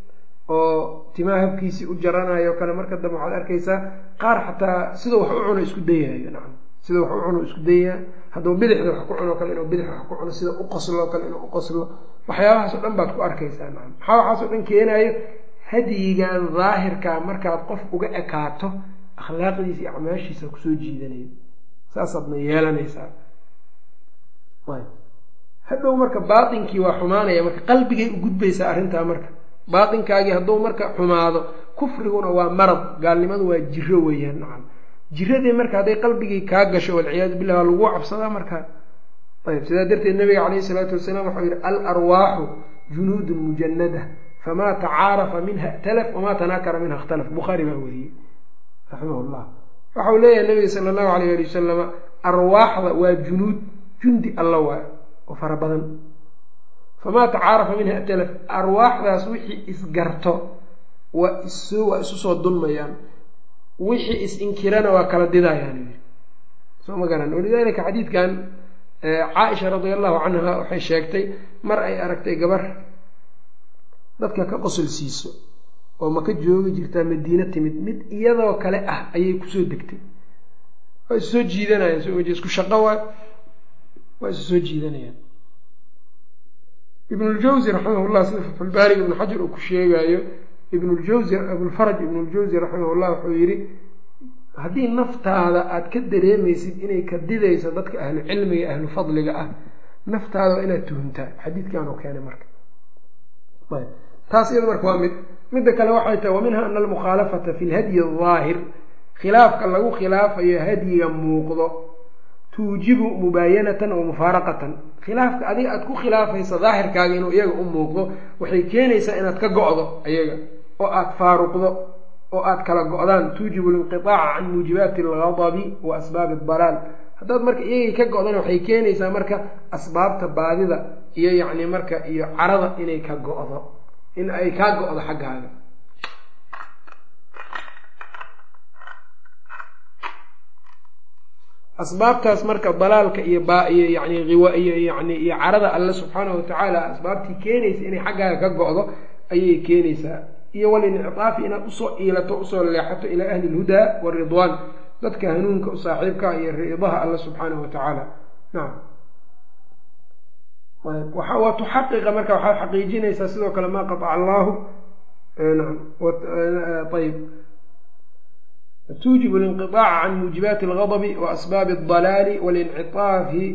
oo timaha habkiisii u jaranayo kale marka dambe waxaad arkaysaa qaar xataa sidau wax u cuno isku dayahayo nacam sida wax u cuno isku dayaa hadduu bidixda wax ku cuno kale inuu bidix wax ku cuno sida u qoslo kale inuu u qoslo waxyaabahaas o dhan baad ku arkaysaa nacam maxaa waxaas o dhan keenayo hadyigan daahirka markaad qof uga ekaato akhlaaqdiisa iyo acmaashiisa kusoo jiidanayo saasaadna yeelanaysaa hadhow marka baatinkii waa xumaanaya marka qalbigay u gudbaysaa arrintaa marka baatinkaagii hadduu marka xumaado kufriguna waa marad gaalnimadu waa jiro weeyaan nacam jiradii marka hadday qalbigii kaa gasho walciyaadu billah waa lagu cabsadaa marka ayb sidaa darteed nabiga caleyhi isalaatu wasalaam waxau yihi al arwaaxu junuudun mujanada famaa tacaarafa minha ikhtalaf wamaa tanaakara minha ikhtalaf bukhaari baa weriyey raximah llah waxau leeyahay nabiga sala allahu alayh ali wasalama arwaaxda waa junuud jundi alla waay oo fara badan famaa tacaarafa minha atalaf arwaaxdaas wixii isgarto waa isu waa isu soo dunmayaan wixii is-inkirana waa kala didayaan yii soo ma garan walidalika xadiidkan caaisha radia allahu canha waxay sheegtay mar ay aragtay gabar dadka ka qosol siiso oo maka joogi jirtaa madiine timid mid iyadoo kale ah ayay kusoo degtay waa isu soo jiidanayaan soo wje isku shaqo waa waa isu soo jiidanayaan ibnuljawsi raximahullah sida fatxulbaariga ibnu xajar uu ku sheegaayo ibnuljawsi abulfaraj ibnuljawsi raximahullah wuxuu yidhi haddii naftaada aada ka dareemaysid inay ka didayso dadka ahlu cilmiga ahlu fadliga ah naftaada waa inaad tuhuntaa xadiidkaanu keenay marka ayb taas iyada marka waa mid midda kale waxay tahay wa minha ana almukhaalafata fi lhadyi adaahir khilaafka lagu khilaafayo hadyiga muuqdo tuujibu mubaayanatan wa mufaaraqatan khilaafka adiga aada ku khilaafaysa daahirkaaga inuu iyaga u muuqdo waxay keenaysaa inaad ka go-do iyaga oo aada faaruqdo oo aada kala go-daan tuujibu linqiaaca can muujibaati algadabi wa asbaabi adalaal haddaad marka iyagii ka go-dana waxay keenaysaa marka asbaabta baadida iyo yacni marka iyo carada inay ka go-do in ay kaa go-do xaggaaga asbaabtaas marka dalaalka iyo biyo yani iyo yani iyo carada alle subxaanahu watacaala asbaabtii keenaysa inay xaggaaga ka go-do ayay keenaysaa iyo walincitaafi inaad usoo iilato usoo leexato ilaa ahli lhudaa waridwaan dadka hanuunka u saaxiibka iyo ridaha alle subxaanahu watacaala nacam waa tuxaqiqa marka waxaad xaqiijinaysaa sidoo kale maa qataca allahu naam ayb tuujibu linqiطaaca can muujibaati algadbi wa asbaabi aldalaali walincitaafi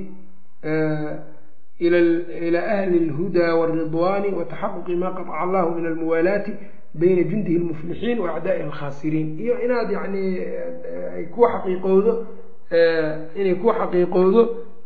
ila ahli اlhudaa wاlridwani wataxaquqi ma qaطca allahu min almuwaalaati bayna jundihi اlmuflixiin wa acdaaihi alkhaasiriin iyo inaad yani ay ku xaqiiqowdo inay ku xaqiiqowdo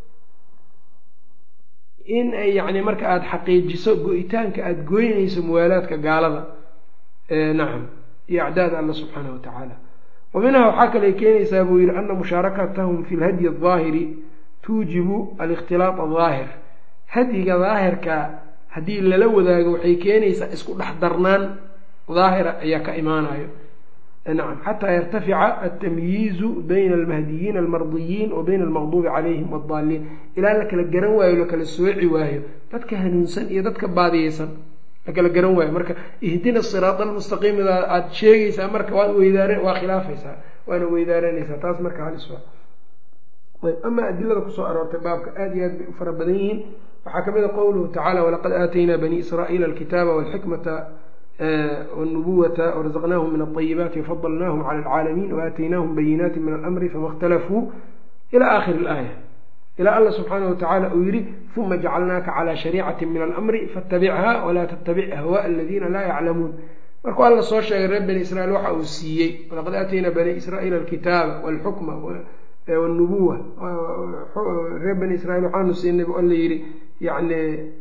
in ay yani marka aada xaqiijiso go-itaanka aada goynayso muwaalaadka gaalada nacam iyo acdaada alla subxaanahu watacaala wa minhaa waxaa kale keenaysaa buu yihi ana mushaarakatahum fi lhadyi aldaahiri tuujibu alikhtilaaط aldaahir hadyiga daahirka haddii lala wadaago waxay keenaysaa isku dhex darnaan daahira ayaa ka imaanayo nacam xataa yartafica altamyiizu bayna almahdiyiina almardiyiin wa bayna almaqduubi calayhim waaddaaliin ilaa la kala garan waayo la kala sooci waayo dadka hanuunsan iyo dadka baadiyeysan la kala garan waayo marka ihdina siraada almustaqiimida aada sheegaysaa marka waad weydaar waa khilaafaysaa waana weydaaranaysaa taas marka halis waa ayb amaa adilada kusoo aroortay baabka aada iyo aad bay u fara badan yihiin waxaa kamid a qowluhu tacala walaqad aataynaa bani israa'iila alkitaaba walxikmata wاnubuwata warazaqnaahum min alayibaati wafadalnaahum cala alcaalamiin waaataynaahum bayinaati min alamri fama اkhtalafuu ila aakhiri اlaaya ilaa alla subxaanahu watacaala uu yihi uma jacalnaaka calaa shariicati min alamri faاtabichaa walaa tattabic ahwaءa aladiina laa yaclamuun markuu alla soo sheegay reer bani israiil waxa uu siiyey walaqad aataynaa bani israa'iila alkitaaba walxukma wاnubuwa reer bani israiil waxaanu siinay bu alla yihi yani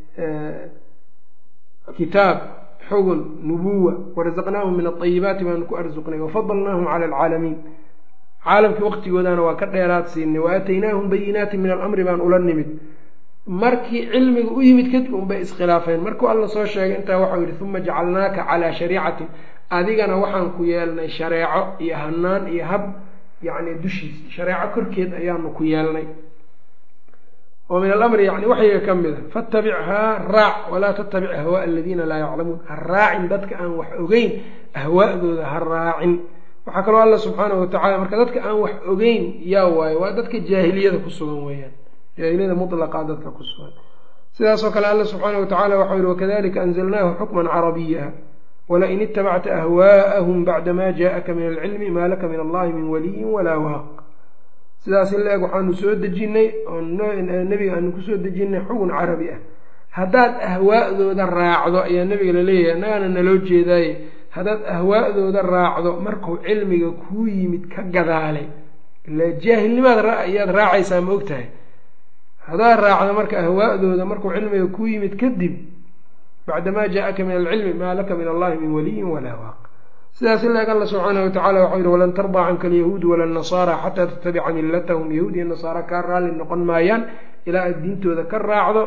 kitaab xugun nubuwa warazaqnaahum min alayibaati baanu ku arsuqnay wafadalnaahum cala alcaalamiin caalamkii waqtigoodaana waa ka dheeraad siinay waaataynaahum bayinaati min alamri baan ula nimid markii cilmiga u yimid kadib unbay iskhilaafeen markuu alla soo sheegay intaa waxau yihi uma jacalnaaka calaa shariicatin adigana waxaan ku yeelnay shareeco iyo hanaan iyo hab yacni dushiis shareeco korkeed ayaanu ku yeelnay oo min alamri yani waxyiga ka mid a fatabichaa raac walaa tattabic ahwaaa aladiina laa yaclamuun ha raacin dadka aan wax ogeyn ahwaa'dooda ha raacin waxaa kaloo alla subxaanahu watacala marka dadka aan wax ogeyn yaa waayo waa dadka jaahiliyada ku sugan weeyaan jaahiliyada mutlaqa dadka ku sugan sidaasoo kale alla subxaanahu watacala waxau yihi wakadalika anzalnaahu xukman carabiya walain itabacta ahwaa'ahum bacda ma jaءaka min alcilmi maa laka min allahi min waliyin walaa waaq sidaas in la eg waxaanu soo dejinnay oo nebiga aanu kusoo dejinnay xugun carabi ah haddaad ahwaa'dooda raacdo ayaa nebiga laleeyahay annagaana naloo jeedaaye haddaad ahwaa'dooda raacdo markuu cilmiga kuu yimid ka gadaalay ila jaahilnimaad ayaad raacaysaa ma og tahay haddaad raacdo marka ahwaa'dooda markuu cilmiga kuu yimid kadib bacdamaa jaa-aka min alcilmi maa laka min allahi min waliyin walaa waaq sidaas ilaag alla subxaanahu watacala waxau yihi walan tardaa canka alyahuudu wala nasaara xataa tattabica millatahum yahuud iyo nasaara kaa raalli noqon maayaan ilaa aad diintooda ka raacdo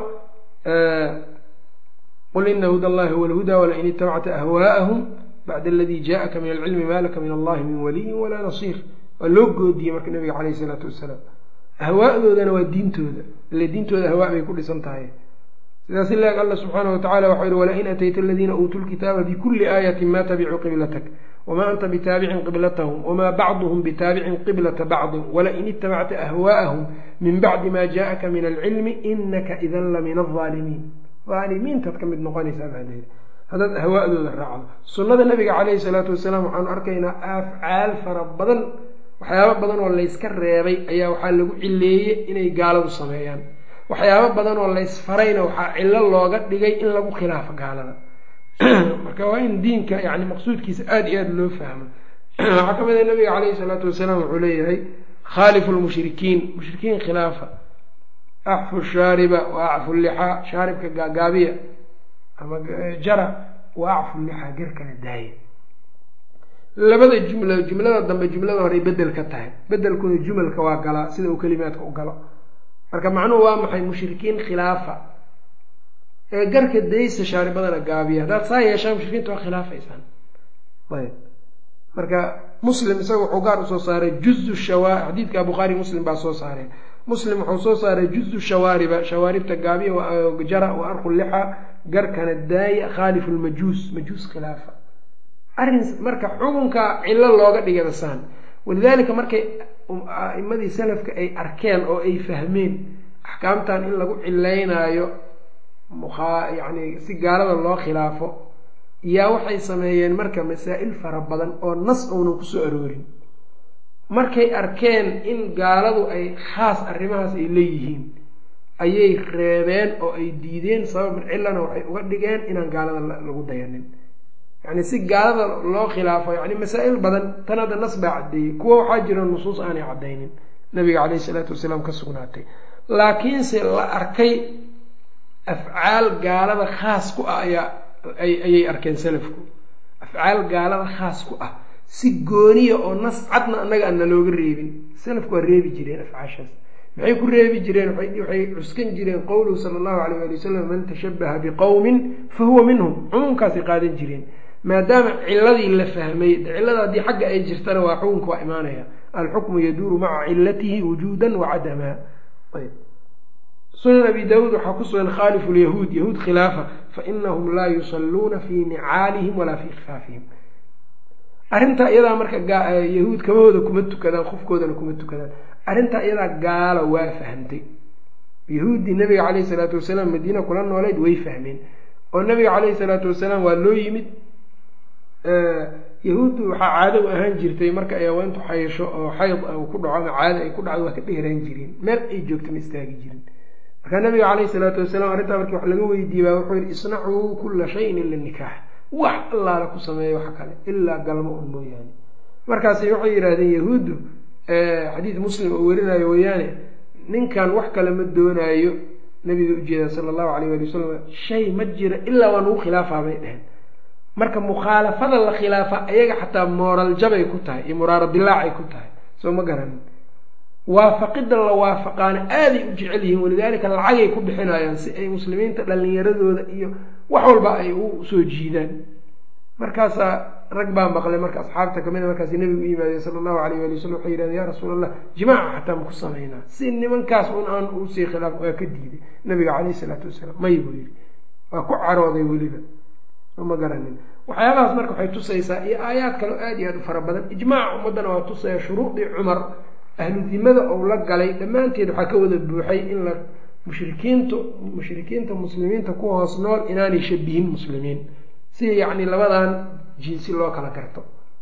qul ina huda allahi huwa alhudaa walain itabacta ahwaa'ahum bacda aladii jaءaka min alcilmi ma laka min allahi min waliyin walaa nasiir waa loo goodiyey marka nabiga caleyh isalaatu wasalaam ahwaadoodana waa diintooda ile diintooda ahwaa bay ku dhisan tahay sidaas ilaag alla subxaana watacala waxau yihi walain atayta aladiina uutuu lkitaaba bikuli aayatin ma tabicuu qiblatak wma anta bitaabicin qiblatahum wma bacduhm bitaabicin qiblata bacdin walain itabacta ahwaa'ahum min bacdi ma jaءaka min alcilmi inaka idan la min alظaalimiin aalimiintaad ka mid noqonaysaa baa leehi haddaad ahwaa'dooda raacdo sunnada nabiga caleyhi salaatu wasalaam waxaanu arkaynaa afcaal fara badan waxyaabo badan oo layska reebay ayaa waxaa lagu cileeyey inay gaaladu sameeyaan waxyaabo badan oo laysfarayna waxaa cillo looga dhigay in lagu khilaafo gaalada marka waa in diinka yani maqsuudkiisa aada iyo aada loo fahmo waxaa kamid a nabiga caleyhi salaatu wasalaam wuxuu leeyahay khaalifu lmushrikiin mushrikiin khilaafa acfu shaariba wa acfu lixaa shaaribka gaagaabiya ama jara wa acfu lixaa garkana daaya labada jumla jumlada dambe jumlada horey bedel ka tahay bedelkuna jumalka waa galaa sida uu kelimaadka u galo marka macnuhu waa maxay mushrikiin khilaafa ee garka daysa shaaribadana gaabiya haddaad saa yeeshaan mushrikiinta waa khilaafaysaan ayb marka muslim isaga wuxuu gaar usoo saaray juzu shawa xadiidka bukhaari muslim baa soo saareen muslim wuxuu soo saaray juzu shawaariba shawaaribta gaabiya jara wa arku lixa garkana daaya khaalifu lmajuus majuus khilaafa arrin marka xukunka cillo looga dhigay basaan walidaalika markay a'imadii salafka ay arkeen oo ay fahmeen axkaamtan in lagu cilaynaayo yani si gaalada loo khilaafo yaa waxay sameeyeen marka masaa-il fara badan oo nas uunan kusoo aroorin markay arkeen in gaaladu ay khaas arrimahaas ay leeyihiin ayay reebeen oo ay diideen sabab cillana waxay uga dhigeen inaan gaalada lagu dayanin yani si gaalada loo khilaafo yani masaa-il badan tan hadda nas baa caddeeyey kuwa waxaa jira nusuus aanay caddaynin nabiga caleyhi isalaatu wasalaam ka sugnaatay laakiinse la arkay afcaal gaalada khaas ku ah ayaa ayay arkeen salafku afcaal gaalada khaas ku ah si gooniya oo nas cadna annaga aan nalooga reebin salafku waa reebi jireen afcaashaas maxay ku reebi jireen waxay cuskan jireen qowluhu sala allahu alayh ali wasalam man tashabaha biqowmin fa huwa minhum cumuumkaasay qaadan jireen maadaama ciladii la fahmay cilada haddii xagga ay jirtana waa xukunka waa imaanaya alxukmu yaduuru maca cilatihi wujuudan wa cadama sunan abi daawuud waxaa ku sugan khaalifu lyahuud yahuud khilaafa fainahum laa yusalluuna fii nicaalihim walaa fii khifaafihim arrintaa iyadaa marka yahuud kabahooda kuma tukadaan qofkoodana kuma tukadaan arrintaa iyadaa gaalo waa fahmtay yahuuddii nabiga caleyhi salaatu wasalaam madiina kula nooleyd way fahmeen oo nabiga caleyhi salaatu wasalaam waa loo yimid yahuuddu waxaa caado u ahaan jirtay marka ay haweentu xayasho oo xayd ku dhaco ama caado ay ku dhacdo waa ka dheeraan jireen meel ay joogto ma istaagi jirin markaa nabiga caleyhi salaatu wasalaam arrintaa markii wax laga weydiiyey baa wuxuu yihi isnacuu kula shayin ila nikaax wax allaala ku sameeya wax kale ilaa galmo un mooyaane markaasi waxay yidhaahdeen yahuuddu xadiid muslim oo werinayo weeyaane ninkan wax kale ma doonaayo nabiga ujeeda sala allahu alayh ali wasalam shay ma jira ilaa waa nagu khilaafaa bay dheheen marka mukhaalafada la khilaafa ayaga xataa mooral jabay ku tahay iyo muraaro dilaacay ku tahay soo ma garanin waafaqida la waafaqaana aaday u jecel yihiin walidaalika lacagay ku bixinayaan si ay muslimiinta dhalinyaradooda iyo wax walba ay u soo jiidaan markaasaa rag baa maqlay marka asxaabta kamida markaas nabigu u yimaadeen sala allahu alayh ali wasalam waxay yihahdeen ya rasuul allah jimaaca xataa maku samaynaa si nimankaas un aan usii khilaaf waa ka diiday nabiga caleyhi salaatu wasalaam may buu yihi waa ku carooday weliba ma garanin waxyaabahaas marka waxay tusaysaa iyo aayaad kale aada iyo aada u fara badan ijmaaca ummaddana waa tusaya shuruudii cumar ahlu dimada ou la galay dhammaanteed waxaa ka wada buuxay in la mushrikiintu mushrikiinta muslimiinta ku hoos nool inaanay shabihin muslimiin si yacni labadan jinsi loo kala garto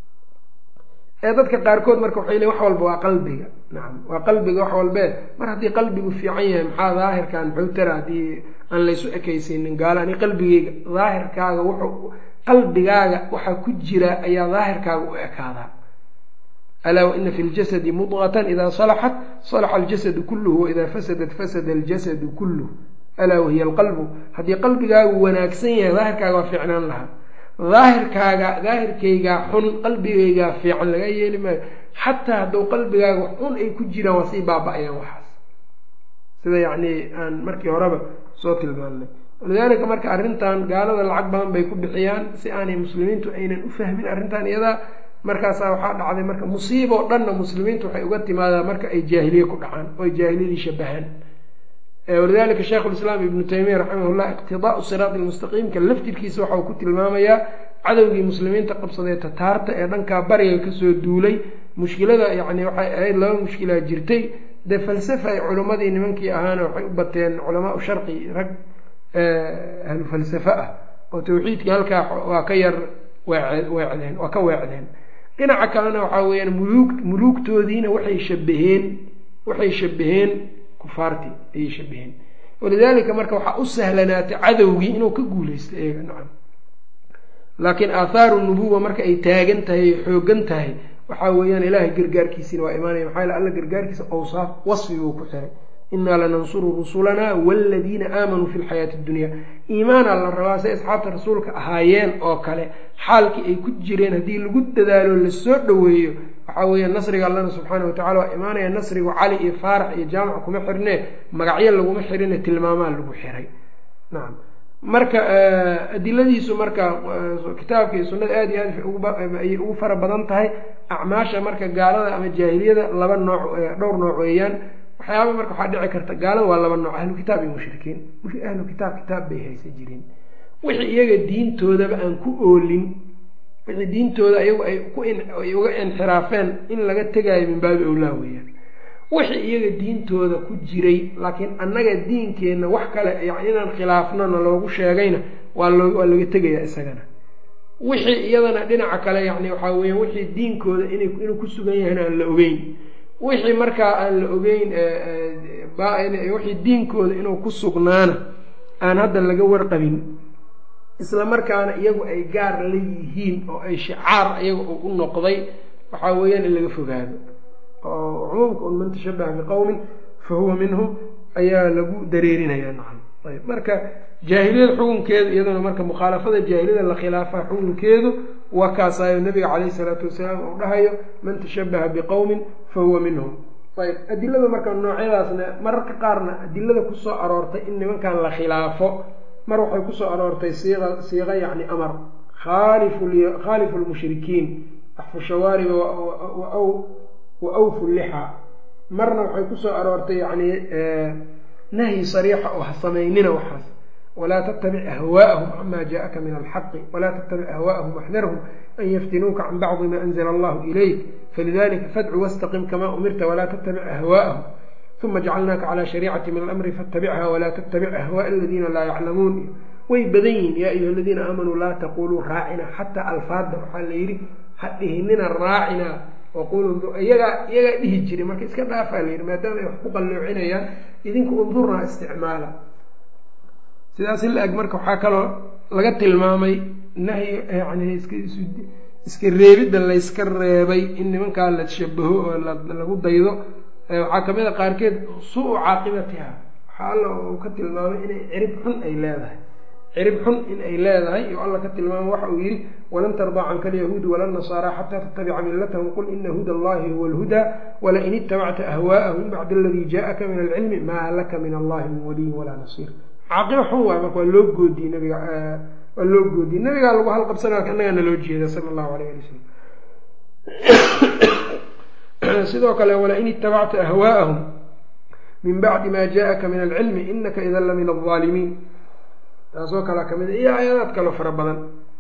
ee dadka qaarkood marka waxay leeyn wax walba waa qalbiga nacam waa qalbiga wax walbee mar haddii qalbigu fiican yahay maxaa daahirkan muxuu tara haddii aan laysu ekaysiinin gaalo ani qalbigeyga daahirkaaga wuxuu qalbigaaga waxaa ku jira ayaa daahirkaaga u ekaadaa alaa waina fi ljasadi mudqatan idaa salaxat salaxa aljasadu kulluhu waidaa fasadat fasada aljasadu kulluh alaa wahiya alqalbu haddii qalbigaagu wanaagsan yahay daahirkaaga waa fiicnaan lahaa daahirkaaga daahirkaygaa xun qalbigaygaa fiican laga yeeli maayo xataa hadduu qalbigaaga wax xun ay ku jiraan waa sii baaba-ayaan waxaas sida yacni aan markii horeba soo tilmaannay walidaalika marka arrintan gaalada lacag badan bay ku bixiyaan si aanay muslimiintu aynan u fahmin arrintan iyadaa markaasaa waxaa dhacday marka musiibo dhanna muslimiintu waxay uga timaadaa marka ay jaahiliye ku dhacaan oo ay jaahiliyadii shabahaan walidalika shaykhu lislaam ibnu taymiya raximahullah iqtidaau siraati lmustaqiimka laftirkiisa waxa uu ku tilmaamayaa cadowgii muslimiinta qabsadee tataarta ee dhankaa bariga kasoo duulay mushkilada yacni waxay ahayd laba mushkilaa jirtay dee falsafa ay culimmadii nimankii ahaana waxay u bateen culamaau sharqi rag ahlu falsafe ah oo tawxiidkii halkaa waa ka yar weecdeen waa ka weecdeen dhinaca kalena waxaa weeyaan muluug muluugtoodiina waxay shabaheen waxay shabaheen kufaartii ayay shabaheen walidaalika marka waxaa u sahlanaatay cadowgii inuu ka guuleysto eega nacam laakiin aathaaru nubuwa marka ay taagan tahay ay xoogan tahay waxaa weeyaan ilaahay gargaarkiisiina waa imaanaya maxaa yale alla gargaarkiisa awsaaf wasfi buu ku xiray inaa lanansuru rusulanaa waaladiina aamanuu fi lxayaati addunya iimaanaa la rabaa say asxaabta rasuulka ahaayeen oo kale xaalkii ay ku jireen haddii lagu dadaalo lasoo dhoweeyo waxaa weeya nasriga allana subxaana watacala waa imaanaya nasrigu cali iyo faarax iyo jaamac kuma xirnee magacyo laguma xirine tilmaamaa lagu xiray nacam marka adiladiisu marka kitaabka iyo sunnada aada iyo aad ayay ugu fara badan tahay acmaasha marka gaalada ama jaahiliyada laba nooc dhowr nooc weeyaan waxyaaba marka waxaa dhici karta gaalada waa laba nooc ahlu kitaab iyo mushrikiin ahlu kitaab kitaab bay haysan jireen wixii iyaga diintoodaba aan ku oolin wixii diintooda ayagu ay kuay uga inxiraafeen in laga tegaayo min baabi owlaa weeyaan wixii iyaga diintooda ku jiray laakiin annaga diinkeenna wax kale yani inaan khilaafnona loogu sheegayna waa loo waa laga tegayaa isagana wixii iyadana dhinaca kale yani waxaa weya wixii diinkooda ina inuu ku sugan yahayna aan la ogeyn wixii markaa aan la ogeyn wixii diinkooda inuu ku sugnaana aan hadda laga warqabin isla markaana iyagu ay gaar la yihiin oo ay shicaar iyaga u noqday waxaa weeyaan in laga fogaado oo cumuumka un man tashabaha biqowmin fa huwa minhum ayaa lagu dareerinaya nacam ayb marka jaahiliyada xukunkeedu iyaduna marka mukhaalafada jaahiliyada la khilaafa xukunkeedu waa kaasaayo nabiga caleyhi salaatu wasalaam uu dhahayo man tashabaha biqowmin fa huwa minhum ayb adilada marka noocyadaasna mararka qaarna adilada kusoo aroortay in nimankan la khilaafo mar waxay kusoo aroortay siiqa siiqa yacni amar khaalifu khaalifu lmushrikiin axfu shawaariba wa awfu lixa marna waxay kusoo aroortay yani nahyi sariixa oo ha samaynina waxaas walaa tattabic ahwaa'ahum cama jaءaka min alxaqi walaa tattabic ahwaa'ahum waxdarhum an yaftinuuka can bacdi ma anzla allahu ilayk falidalika fadcu wastaqim kama umirta walaa tattabic ahwaa'ahum uma jacalnaaka calى shariicati min alamri faاtabichaa walaa tattabic ahwaaء aladiina laa yaclamuun way badan yihin yaa ayuha aladiina aamanuu laa taquluu raacina xataa alfaadda waxaa la yidhi ha dhihinina raacina waqulu iyagaa iyagaa dhihi jiray marka iska dhaafaa la yidhi maadaama ay wax ku qalloocinayaan idinku undurnaa isticmaala sidaas in la eg marka waxaa kaloo laga tilmaamay nahyi yani iska reebidda layska reebay in nimankaa la shabaho oo lagu daydo waxaa kamid a qaarkeed suu-u caaqibatiha waxaa alla uu ka tilmaamay inay cirib xun ay leedahay cirib xun in ay leedahay iyo alla ka tilmaamay waxa uu yihi walan tardaa canka alyahuudu wala nasaara xataa tattabica millatahum qul ina huda allahi huwa alhudaa walain itabacta ahwaa'ahum bacda aladii jaءaka min alcilmi maa laka min allahi min waliyin walaa nasiir caaqibo xun waay marka waa loo goodiyey nabiga waa loo goodiyey nabigaa lagu halqabsanaa annagaa naloo jeeda sala allahu alayh ali wasalam sidoo kale walain itabacta ahwaa'ahum min bacdi ma jaءaka min alcilmi inaka idan la min alظaalimiin taasoo kalea kamid a iyo aayadaad kaloo fara badan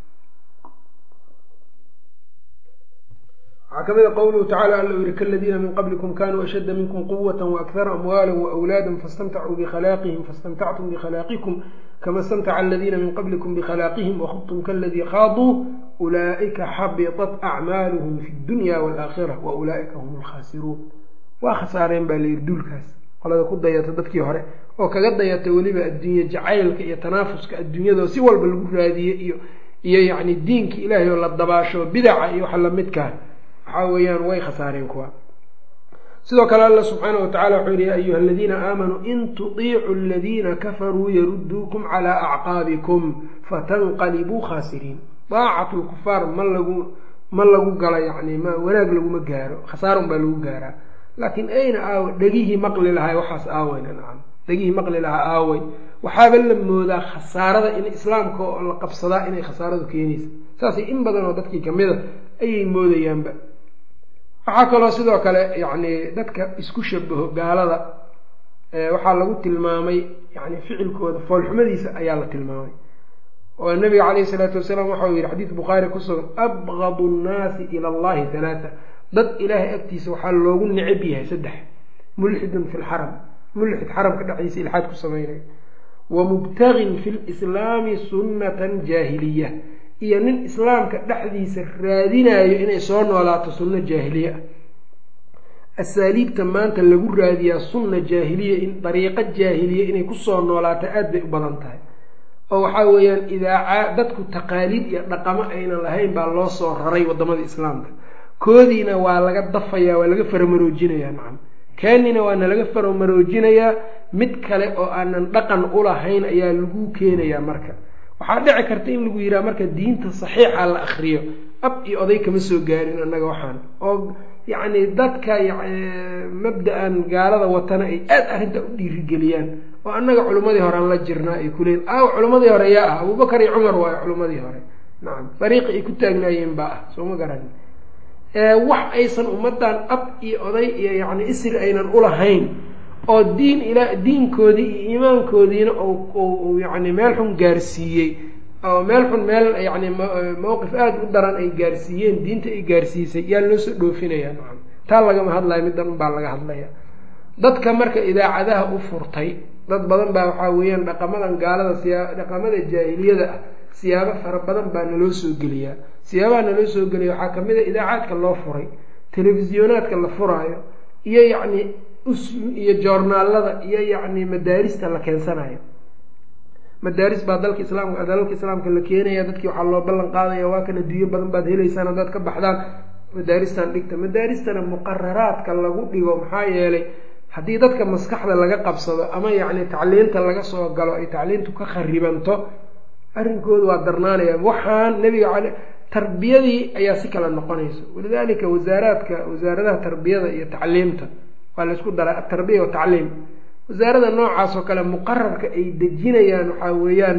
waxaa kamid a qowluhu tacala alla u yihi kaladiina min qablikum kanuu ashadda minkum quwata waakara amwaala waawlaada fastamtacuu bikhalaqihim fastamtactum bikhalaaqikum kama istamtaca aladiina min qablikum bikhalaqihim wakhudtum kaladii khaaduu ulaa'ika xabiطat acmaaluhum fi dunya waalaakhira wa ulaa'ika hum alkhaasiruun waa khasaareen baa layidhi duulkaas qolada ku dayata dadkii hore oo kaga dayata weliba adduunye jacaylka iyo tanaafuska adduunyadoo si walba lagu raadiye iyo iyo yacni diinka ilaahay oo la dabaasho bidaca iyo waxa lamidkaa waxaa weeyaan way khasaareen kuwa sidoo kale alla subxaana wa tacala wuxuu yihi ya ayuha aladiina aamanuu in tudiicuu aladiina kafaruu yaruduukum calaa acqaabikum fatanqalibuu khaasiriin daacatu lkufaar ma lagu ma lagu gala yacni ma wanaag laguma gaaro khasaarun baa lagu gaaraa laakiin ayna aawa dhegihii maqli lahay waxaas aaweyna nacam dhegihii maqli lahaa aawey waxaaba la moodaa khasaarada in islaamka oo la qabsadaa inay khasaaradu keenaysa saasay in badan oo dadkii kamida ayay moodayaanba waxaa kaloo sidoo kale yacni dadka isku shabaho gaalada waxaa lagu tilmaamay yani ficilkooda foolxumadiisa ayaa la tilmaamay oo nabiga calayhi salaatu wasalaam waxau yihi xadiid bukhaari ku sugan abgadu nnaasi ila allahi halaata dad ilaahay agtiisa waxaa loogu necab yahay saddex mulxidun fi lxaram mulxid xaramka dhexdiisa ilxaad ku samaynay wa mubtagin fi lislaami sunnatan jaahiliya iyo nin islaamka dhexdiisa raadinayo inay soo noolaato sunno jaahiliye ah asaaliibta maanta lagu raadiyaa sunna jaahiliya in dariiqo jaahiliya inay kusoo noolaato aada bay u badan tahay oo waxaa weeyaan idaaca dadku taqaaliid iyo dhaqamo aynan lahayn baa loo soo raray wadamada islaamka koodiina waa laga dafayaa waa laga faramaroojinayaa nacam kaanina waana laga faramaroojinayaa mid kale oo aanan dhaqan ulahayn ayaa lagu keenayaa marka waxaa dhici karta in lagu yidhaha marka diinta saxiixa la akriyo ab iyo oday kama soo gaarin annaga waxaan oo yacni dadka mabda-an gaalada watana ay aada arrinta u dhiirigeliyaan oo annaga culimmadii hore aan la jirnaa ay kuleeyiin aaw culimmadii hore yaa ah abubakar iyo cumar waayo culimmadii hore nacam dariiqi ay ku taagnaayeen baa ah soo ma garan wax aysan ummaddan ab iyo oday iyo yacni isri aynan ulahayn oo diin ila diinkoodii iyo iimaankoodiina u yacni meel xun gaarsiiyey oo meel xun meel yacni mowqif aada u daran ay gaarsiiyeen diinta ay gaarsiisay yaa loo soo dhoofinayaa nacam taa lagama hadlayo middan unbaa laga hadlaya dadka marka idaacadaha u furtay dad badan baa waxaa weeyaan dhaqamadan gaalada siyaa dhaqamada jaahiliyada ah siyaabo fara badan baa naloo soo geliyaa siyaabaha naloo soo geliya waxaa kamid a idaacaadka loo furay telefisyonaadka la furaayo iyo yacni us iyo joornaalada iyo yacni madaarista la keensanayo madaaris baa dalka islaamka dalalka islaamka la keenaya dadkii waxaa loo ballan qaadaya waa kan adduunyo badan baad helaysaan haddaad ka baxdaan madaaristan dhigta madaaristana muqararaadka lagu dhigo maxaa yeelay haddii dadka maskaxda laga qabsado ama yacni tacliinta laga soo galo ay tacliintu ka kharibanto arrinkoodu waa darnaanaya waxaan nebiga cale tarbiyadii ayaa si kale noqonaysa walidaalika wasaaraadka wasaaradaha tarbiyada iyo tacliimta waa laysku daray atarbiya watacliim wasaarada noocaas oo kale muqararka ay dejinayaan waxaa weeyaan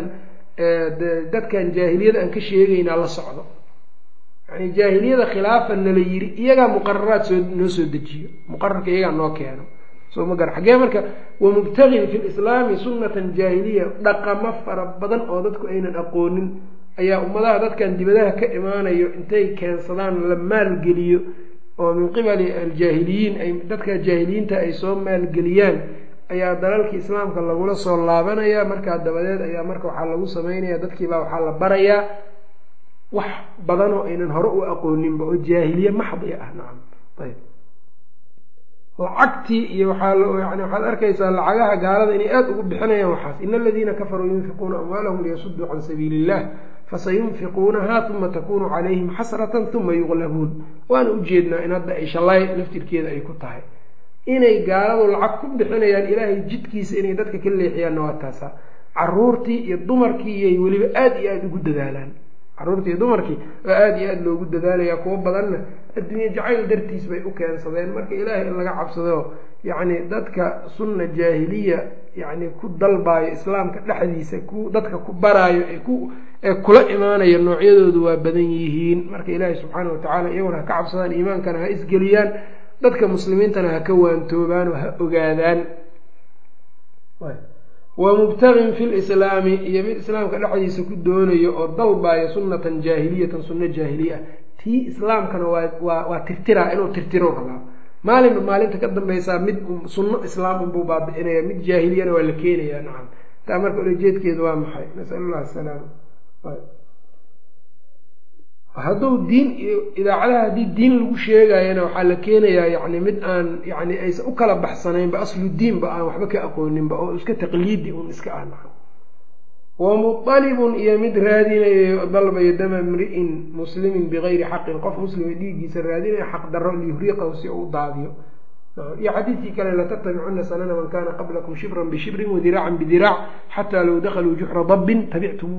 dadkan jaahiliyada aan ka sheegaynaa la socdo yani jaahiliyada khilaafan nala yiri iyagaa muqararaad soo noo soo dejiyo muqararka iyagaa noo keeno soo ma gara xaggee marka wamubtagin fi lislaami sunnatan jaahiliya dhaqamo fara badan oo dadku aynan aqoonin ayaa ummadaha dadkan dibadaha ka imaanayo intay keensadaan la maalgeliyo oo min qibali aljaahiliyiin ay dadka jaahiliyiinta ay soo maalgeliyaan ayaa dalalkii islaamka lagula soo laabanaya markaa dabadeed ayaa marka waxaa lagu sameynaya dadkiibaa waxaa la barayaa wax badanoo aynan hore u aqooninba oo jaahiliye maxdi ah nacam ayb lacagtii iyo waxaa yani waxaad arkaysaa lacagaha gaalada inay aada ugu bixinayaan waxaas ina aladiina kafaruu yunfiquuna amwaalahum liyasuduu can sabiili illah fasayunfiquunaha uma takunu calayhim xasratan uma yuqlabuun waana ujeednaa in hadda ay shalay laftirkeeda ay ku tahay inay gaaladu lacag ku bixinayaan ilaahay jidkiisa inay dadka ka leexiyaanna waa taasa caruurtii iyo dumarkii iyay weliba aada iyo aada ugu dadaalaan caruurtii iyo dumarkii oo aada iyo aada loogu dadaalaya kuwo badanna adduunye jacayl dartiis bay u keensadeen marka ilaahay in laga cabsado yacni dadka sunna jaahiliya yacni ku dalbaayo islaamka dhexdiisa ku dadka ku baraayo ee ku ee kula imaanaya noocyadoodu waa badan yihiin marka ilaahay subxaana watacaala iyaguna ha ka cabsadaan iimaankana ha isgeliyaan dadka muslimiintana ha ka waantoobaan oo ha ogaadaan wa mubtagin fi lislaami iyo mid islaamka dhexdiisa ku doonayo oo dalbayo sunnatan jaahiliyatan sunno jaahiliya ah tii islaamkana waa waa waa tirtiraa inuu tirtiro rabaa maalinba maalinta ka dambaysaa mid sunno islaam unbuu baabi'inaya mid jaahiliyana waa la keenayaa nacam taa marka ulajeedkeedu waa maxay nasal allah asalaama hadduu diin iyo idaacadaha haddii diin lagu sheegayana waxaa la keenayaa yani mid aan yani aysan u kala baxsanaynba aslu diinba aan waxba ka aqooninba oo iska taqliidi un iska ah naca wa muطalibun iyo mid raadinayo dalbayo dama mri'in muslimin bigayri xaqin qof muslima dhiiggiisa raadinaya xaq daro liyuriiqahu si uu daadiyo iyo xadiidkii kale latattabicuna sanana man kana qablakum shibran bishibrin wadiraacan bidiraac xataa low dakaluu juxra dabbin tabictumuuh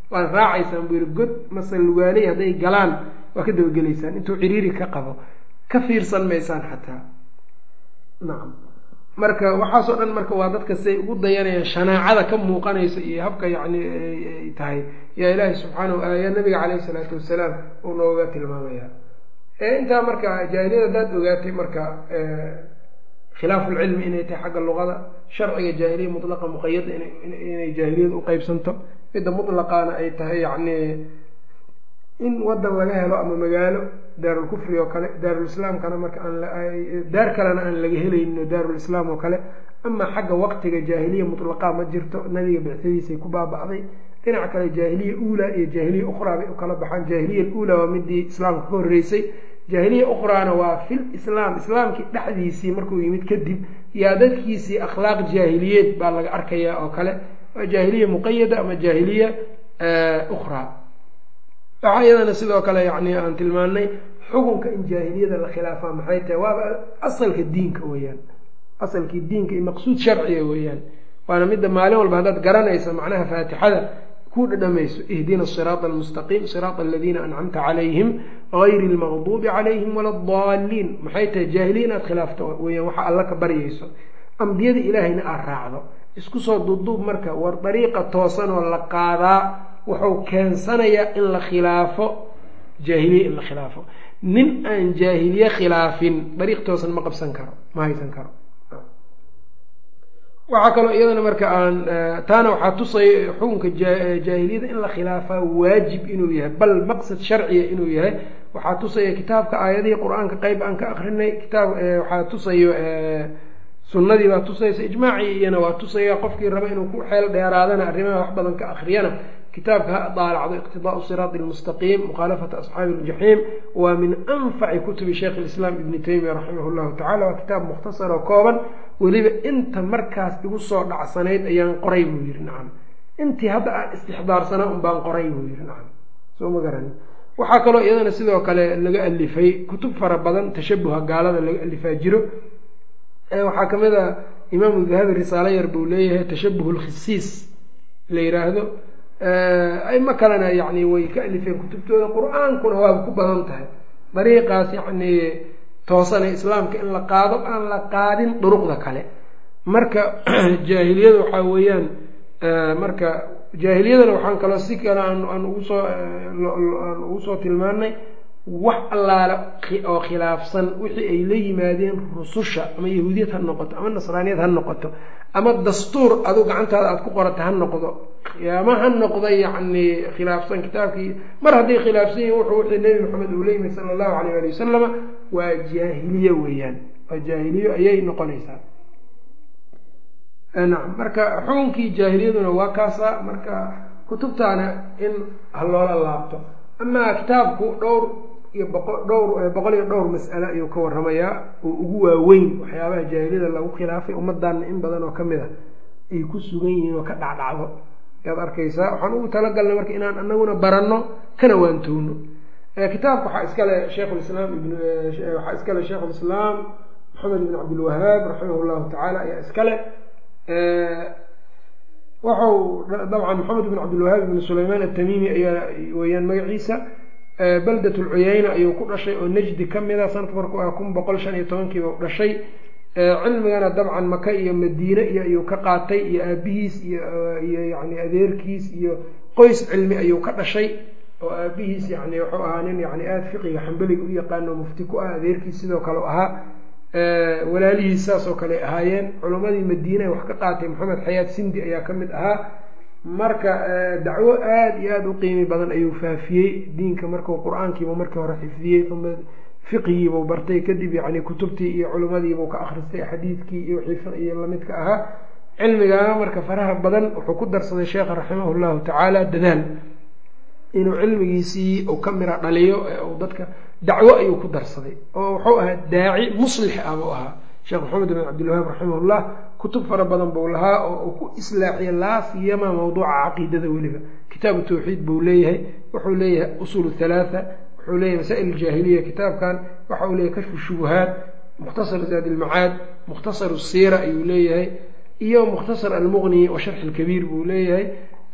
waad raacaysaan buu yihi god mase lugaaley hadday galaan waa ka dabagelaysaan intuu ciriiri ka qabo ka fiirsan maysaan xataa nacam marka waxaasoo dhan marka waa dadka siay ugu dayanayaan shanaacada ka muuqanaysa iyo habka yacni ay tahay yaa ilaahi subxaanahu yaa nabiga caleyhi isalaatu wasalaam uu nooga tilmaamaya intaa marka jaahiliyada haddaad ogaatay marka khilaafu lcilmi inay tahay xagga luqada sharciga jaahiliya mutlaqa muqayada inay jaahiliyada uqeybsanto midda mutlaqaana ay tahay yacni in wadan laga helo ama magaalo daarulkufri oo kale daarulislaamkana marka aan daar kalena aan laga helaynin oo daarulislaam oo kale ama xagga waqtiga jaahiliya mutlaqaa ma jirto nabiga bicsadiisay ku baaba'day dhinac kale jaahiliya uulaa iyo jaahiliya ukhraa bay u kala baxaan jaahiliya uulaa waa midii islaamka ka horreysay jaahiliya ukhraana waa fil islaam islaamkii dhexdiisii markuu yimid kadib yaa dadkiisii akhlaaq jaahiliyeed baa laga arkayaa oo kale waa jaahiliya muqayada ama jaahiliya ukhraa waxaa iyadana sidoo kale yani aan tilmaanay xukunka in jaahiliyada la khilaafaa maxay tahay waaba asalka diinka weeyaan asalkii diinka iyo maqsuud sharciga weeyaan waana midda maalin walba haddaad garanaysa macnaha faatixada ku dhadhamayso ihdina siraata almustaqiim siraata aladiina ancamta calayhim gayri lmaqduubi calayhim wala adaalliin maxay tahay jaahiliya inaad khilaafto weyaan waxa alla ka baryayso ambiyada ilaahayna aad raacdo isku soo duubduub marka war dariiqa toosanoo la qaadaa wuxuu keensanayaa in la khilaafo jaahiliye in la khilaafo nin aan jaahiliye khilaafin dariiq toosan ma qabsan karo ma haysan karo waxaa kaloo iyadana marka aan taana waxaa tusaya xukunka jaahiliyada in la khilaafaa waajib inuu yahay bal maqsad sharciya inuu yahay waxaa tusaya kitaabka aayadihii qur-aanka qeyb aan ka akrinay kitaab waxaa tusayo sunnadii baa tusaysa ijmaacii iyana waa tusaya qofkii raba inuu ku xeel dheeraadana arrimaha wax badan ka akriyana kitaabka ha daalacdo iqtidaau siraati lmustaqiim mukhaalafata asxaabi iljaxiim waa min anfaci kutubi sheikh lislaam ibni taymiya raximah llahu tacala waa kitaab mukhtasar oo kooban weliba inta markaas igu soo dhacsanayd ayaan qoray buu yihi nacam intii hadda aan istixdaarsanaa un baan qoray buu yihi nacam soo ma garani waxaa kaloo iyadana sidoo kale laga alifay kutub fara badan tashabuha gaalada laga alifaa jiro waxaa kamid a imaamu dahabi risaalo yar buu leeyahay tashabuh lkhisiis la yiraahdo aimo kalena yani way ka alifeen kutubtooda qur-aankuna waaba ku badan tahay dariiqaas yacni toosane islaamka in la qaado aan la qaadin duruqda kale marka jaahiliyada waxaa weeyaan marka jaahiliyadana waxaan kaloo si kale aan ugusoo aan ugu soo tilmaanay wax allaale oo khilaafsan wixii ay la yimaadeen rususha ama yahuudiyad ha noqoto ama nasraaniyad ha noqoto ama dastuur adu gacantaada aada ku qorata ha noqdo ama ha noqdo yacni khilaafsan kitaabkii mar hadday khilaafsan yihin wuxuu wixii nebi maxamed uu la yimid sala allahu alayh ali wasalama waa jaahiliye weeyaan waa jaahiliyo ayay noqonaysaa nacam marka xukunkii jaahiliyaduna waa kaasa marka kutubtaana in ha loola laabto amaa kitaabku dhowr iyo boqo dhowr boqol iyo dhowr mas'ale ayuu ka warramayaa oo ugu waaweyn waxyaabaha jaahiliyada lagu khilaafay ummaddaana in badan oo ka mid a ay ku sugan yihiin oo ka dhacdhacdo ayaad arkaysaa waxaan ugu talagalnay marka inaan anaguna baranno kana waantowno kitaabka waxaa iskale sheikhulislaam ibn waxaa iskale sheikhulislaam maxamed ibn cabdilwahaab raximah llahu tacaala ayaa iskale waxau dabcan maxamed ibn cabdilwahaab ibn sulaymaan atamimi ayaa weeyaan magaciisa baldat lcuyeyna ayuu ku dhashay oo najdi ka mida sanadka markuu ah kun boqol shan iyo tobankiiba u dhashay cilmigana dabcan maka iyo madiine iyo ayuu ka qaatay iyo aabihiis iyo yani adeerkiis iyo qoys cilmi ayuu ka dhashay oo aabihiis yani wuxuu ahaa nin yani aada fiqiga xambeliga u yaqaano mufti ku ah adeerkiis sidoo kale u ahaa walaalihiis saas oo kale ahaayeen culimmadii madiine wax ka qaatay maxamed xayaad sindi ayaa ka mid ahaa marka dacwo aada iyo aada u qiimi badan ayuu faafiyey diinka markuu qur-aankiibu markii hore xifdiyey uma fiqigiibuu bartay kadib yani kutubtii iyo culimmadiibuu ka akhristay xadiidkii iyo wixii fiqiyo lamidka ahaa cilmigaa marka faraha badan wuxuu ku darsaday sheekha raximah llahu tacaala dadaal inuu cilmigiisii uu ka mira dhaliyo ee dadka dacwo ayuu ku darsaday oo wuxuu ahaa daaci muslix ah buu ahaa sheekh maxamed bin cabdilwahaab raximahullah kutub fara badan buu lahaa oo uu ku islaaxiya laasiyama mawduuca caqiidada weliba kitaabu tawxiid buu leeyahay wuxuu leeyahay usuul halaatha wuxuu leeyahay masaa'il aljaahiliya kitaabkan waxa uu leeyahay kashfu shubuhaat mukhtasar zaad ilmacaad mukhtasar siira ayuu leeyahay iyo mukhtasar almuqni wa sharxi lkabiir buu leeyahay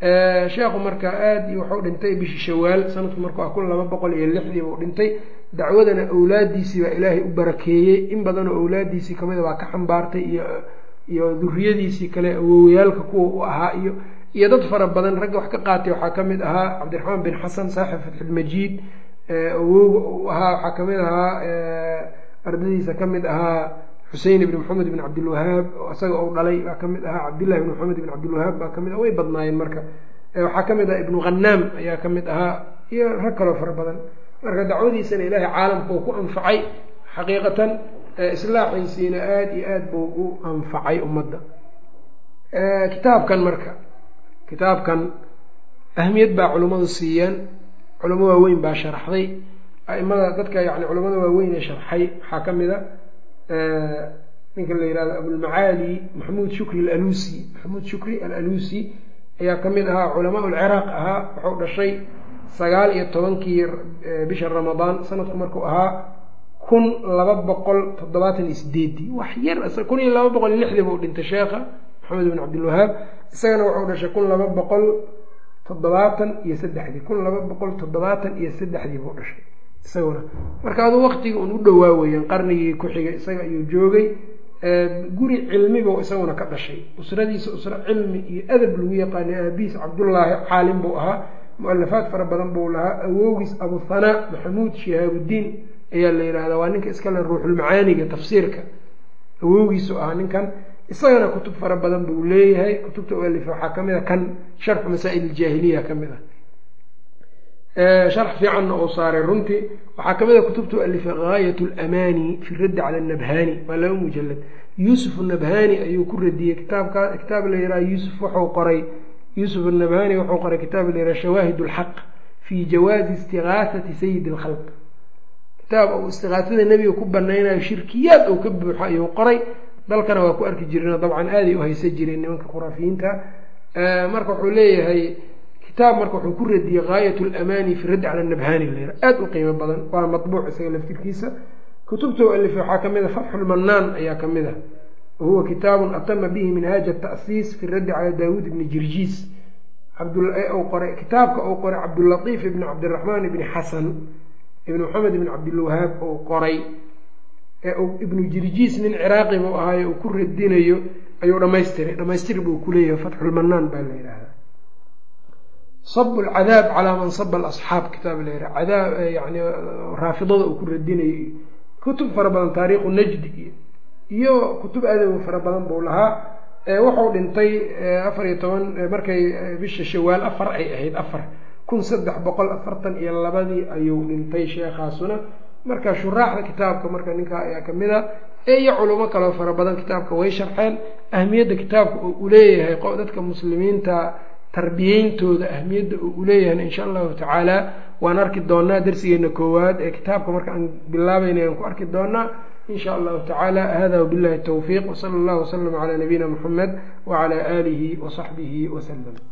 sheekhu marka aada iyo wuxuu dhintay bishii shawaal sanadku markuu ah kun laba boqol iyo lixdii buu dhintay dacwadana awlaadiisii baa ilaahay u barakeeyey in badanoo awlaadiisii kamida baa ka xambaartay iyo iyo duriyadiisii kale awowyaalka kuwa u ahaa iyo iyo dad fara badan ragga wax ka qaatay waxaa kamid ahaa cabdiraxmaan bin xasan saaxib fatxilmajiid awowga u ahaa waxaa kamid ahaa ardadiisa kamid ahaa xusein ibn maxamed ibn cabdilwahaab isaga ou dhalay baa kamid ahaa cabdillahi ibn maxamed ibn cabdilwahaab baa kamid ah way badnaayeen marka waxaa kamid ah ibnu khanaam ayaa kamid ahaa iyo rag kaloo fara badan marka dacwadiisana ilaahay caalamka uu ku anfacay xaqiiqatan islaaxiisiina aada iyo aada buu u anfacay ummadda kitaabkan marka kitaabkan ahmiyad baa culimmadu siiyeen culamo waaweyn baa sharaxday aimada dadka yani culamada waaweyn ee sharxay waxaa ka mid a ninka la yihahdo abulmacaali maxamuud shukri alalusi maxamuud shukri alalusi ayaa ka mid ahaa culamaa ulciraaq ahaa wuxuu dhashay sagaal iyo tobankii bisha ramadaan sanadku markuu ahaa kun laba boqol toddobaatan iyo sideedii wax yar kun iyo laba boqol iyo lixdii buu dhintay sheekha maxamed ibn cabdilwahaab isagana wuxuu dhashay kun laba boqol toddobaatan iyo saddexdii kun laba boqol toddobaatan iyo saddexdii buu dhashay isaguna marka aduu waktiga un u dhowaa weeyaan qarnigii ku xigay isaga ayuu joogay guri cilmibuu isaguna ka dhashay usradiisa usro cilmi iyo adab lagu yaqaanay aabihiis cabdullaahi caalim buu ahaa mu-alafaad fara badan buu lahaa awowgiis abuhanaa maxamuud shihaabudiin ayaa la yihahdaa waa ninka iskale ruuxulmacaaniga tafsiirka awowgiisu ahaa ninkan isagana kutub fara badan buu leeyahay kutubta u alifa waxaa kamid a kan sharxu masaa'il iljaahiliya kamid ah sharx fiicanna uu saaray runtii waxaa kamid a kutubta u alifay gaayat lamaani fi raddi cala nabhani waa laba mujalad yuusuf nabhani ayuu ku radiyey kitaabka kitaab la yihah yuusuf wuxuu qoray yuusuf nabhani wuxuu qoray kitaab la yihah shawaahid lxaq fi jawaazi istigaasati sayidi lkhalq kitaab uu istigaasada nebiga ku banaynayo shirkiyaad uu ka buuxo ayuu qoray dalkana waa ku arki jireen dabcan aaday u haysa jireen nimanka khuraafiyiinta marka wuxuu leeyahay kitaab marka wuxuu ku radiyey gaayat lamaani fi raddi cala nabhani la aada u qiimo badan waa mabuuc isaga laftirkiisa kutubta u alifay waxaa kamid a fatxu lmanaan ayaa kamid ah wahuwa kitaabun atama bihi minhaaja ata'siis fi raddi cala daawuud ibni jirjiis qoray kitaabka uu qoray cabdulatiif ibni cabdiraxmaan ibni xasan ibni maxamed ibni cabdilwahaab uu qoray ee ibnu jirjiis nin ciraaqi buu ahaayo uu ku radinayo ayuu dhamaystiray dhamaystir buu kuleeyahay fatxulmanaan baa la yidhaahdaa sab lcadaab calaa man saba alasxaab kitaab la yidhaha cadaab yani raafidada uu ku radinayo kutub fara badan taariikhu najdi iyo iyo kutub aadaw fara badan buu lahaa wuxuu dhintay afar iyo toban markay bisha shawaal afar ay ahayd afar kun saddex boqol afartan iyo labadii ayuu dhintay sheekhaasuna marka shuraaxda kitaabka marka ninkaa ayaa kamid a iyo culimo kaloo fara badan kitaabka way sharxeen ahmiyadda kitaabka oo u leeyahay dadka muslimiinta tarbiyeyntooda ahmiyadda oo u leeyahay insha allahu tacaala waan arki doonaa darsigeena koowaad ee kitaabka marka aan bilaabayna aan ku arki doonaa in sha allahu tacaala hada wabillahi towfiiq wsala allahu waslama calaa nabiyina muxamed wacala aalihi wasaxbihi wasalam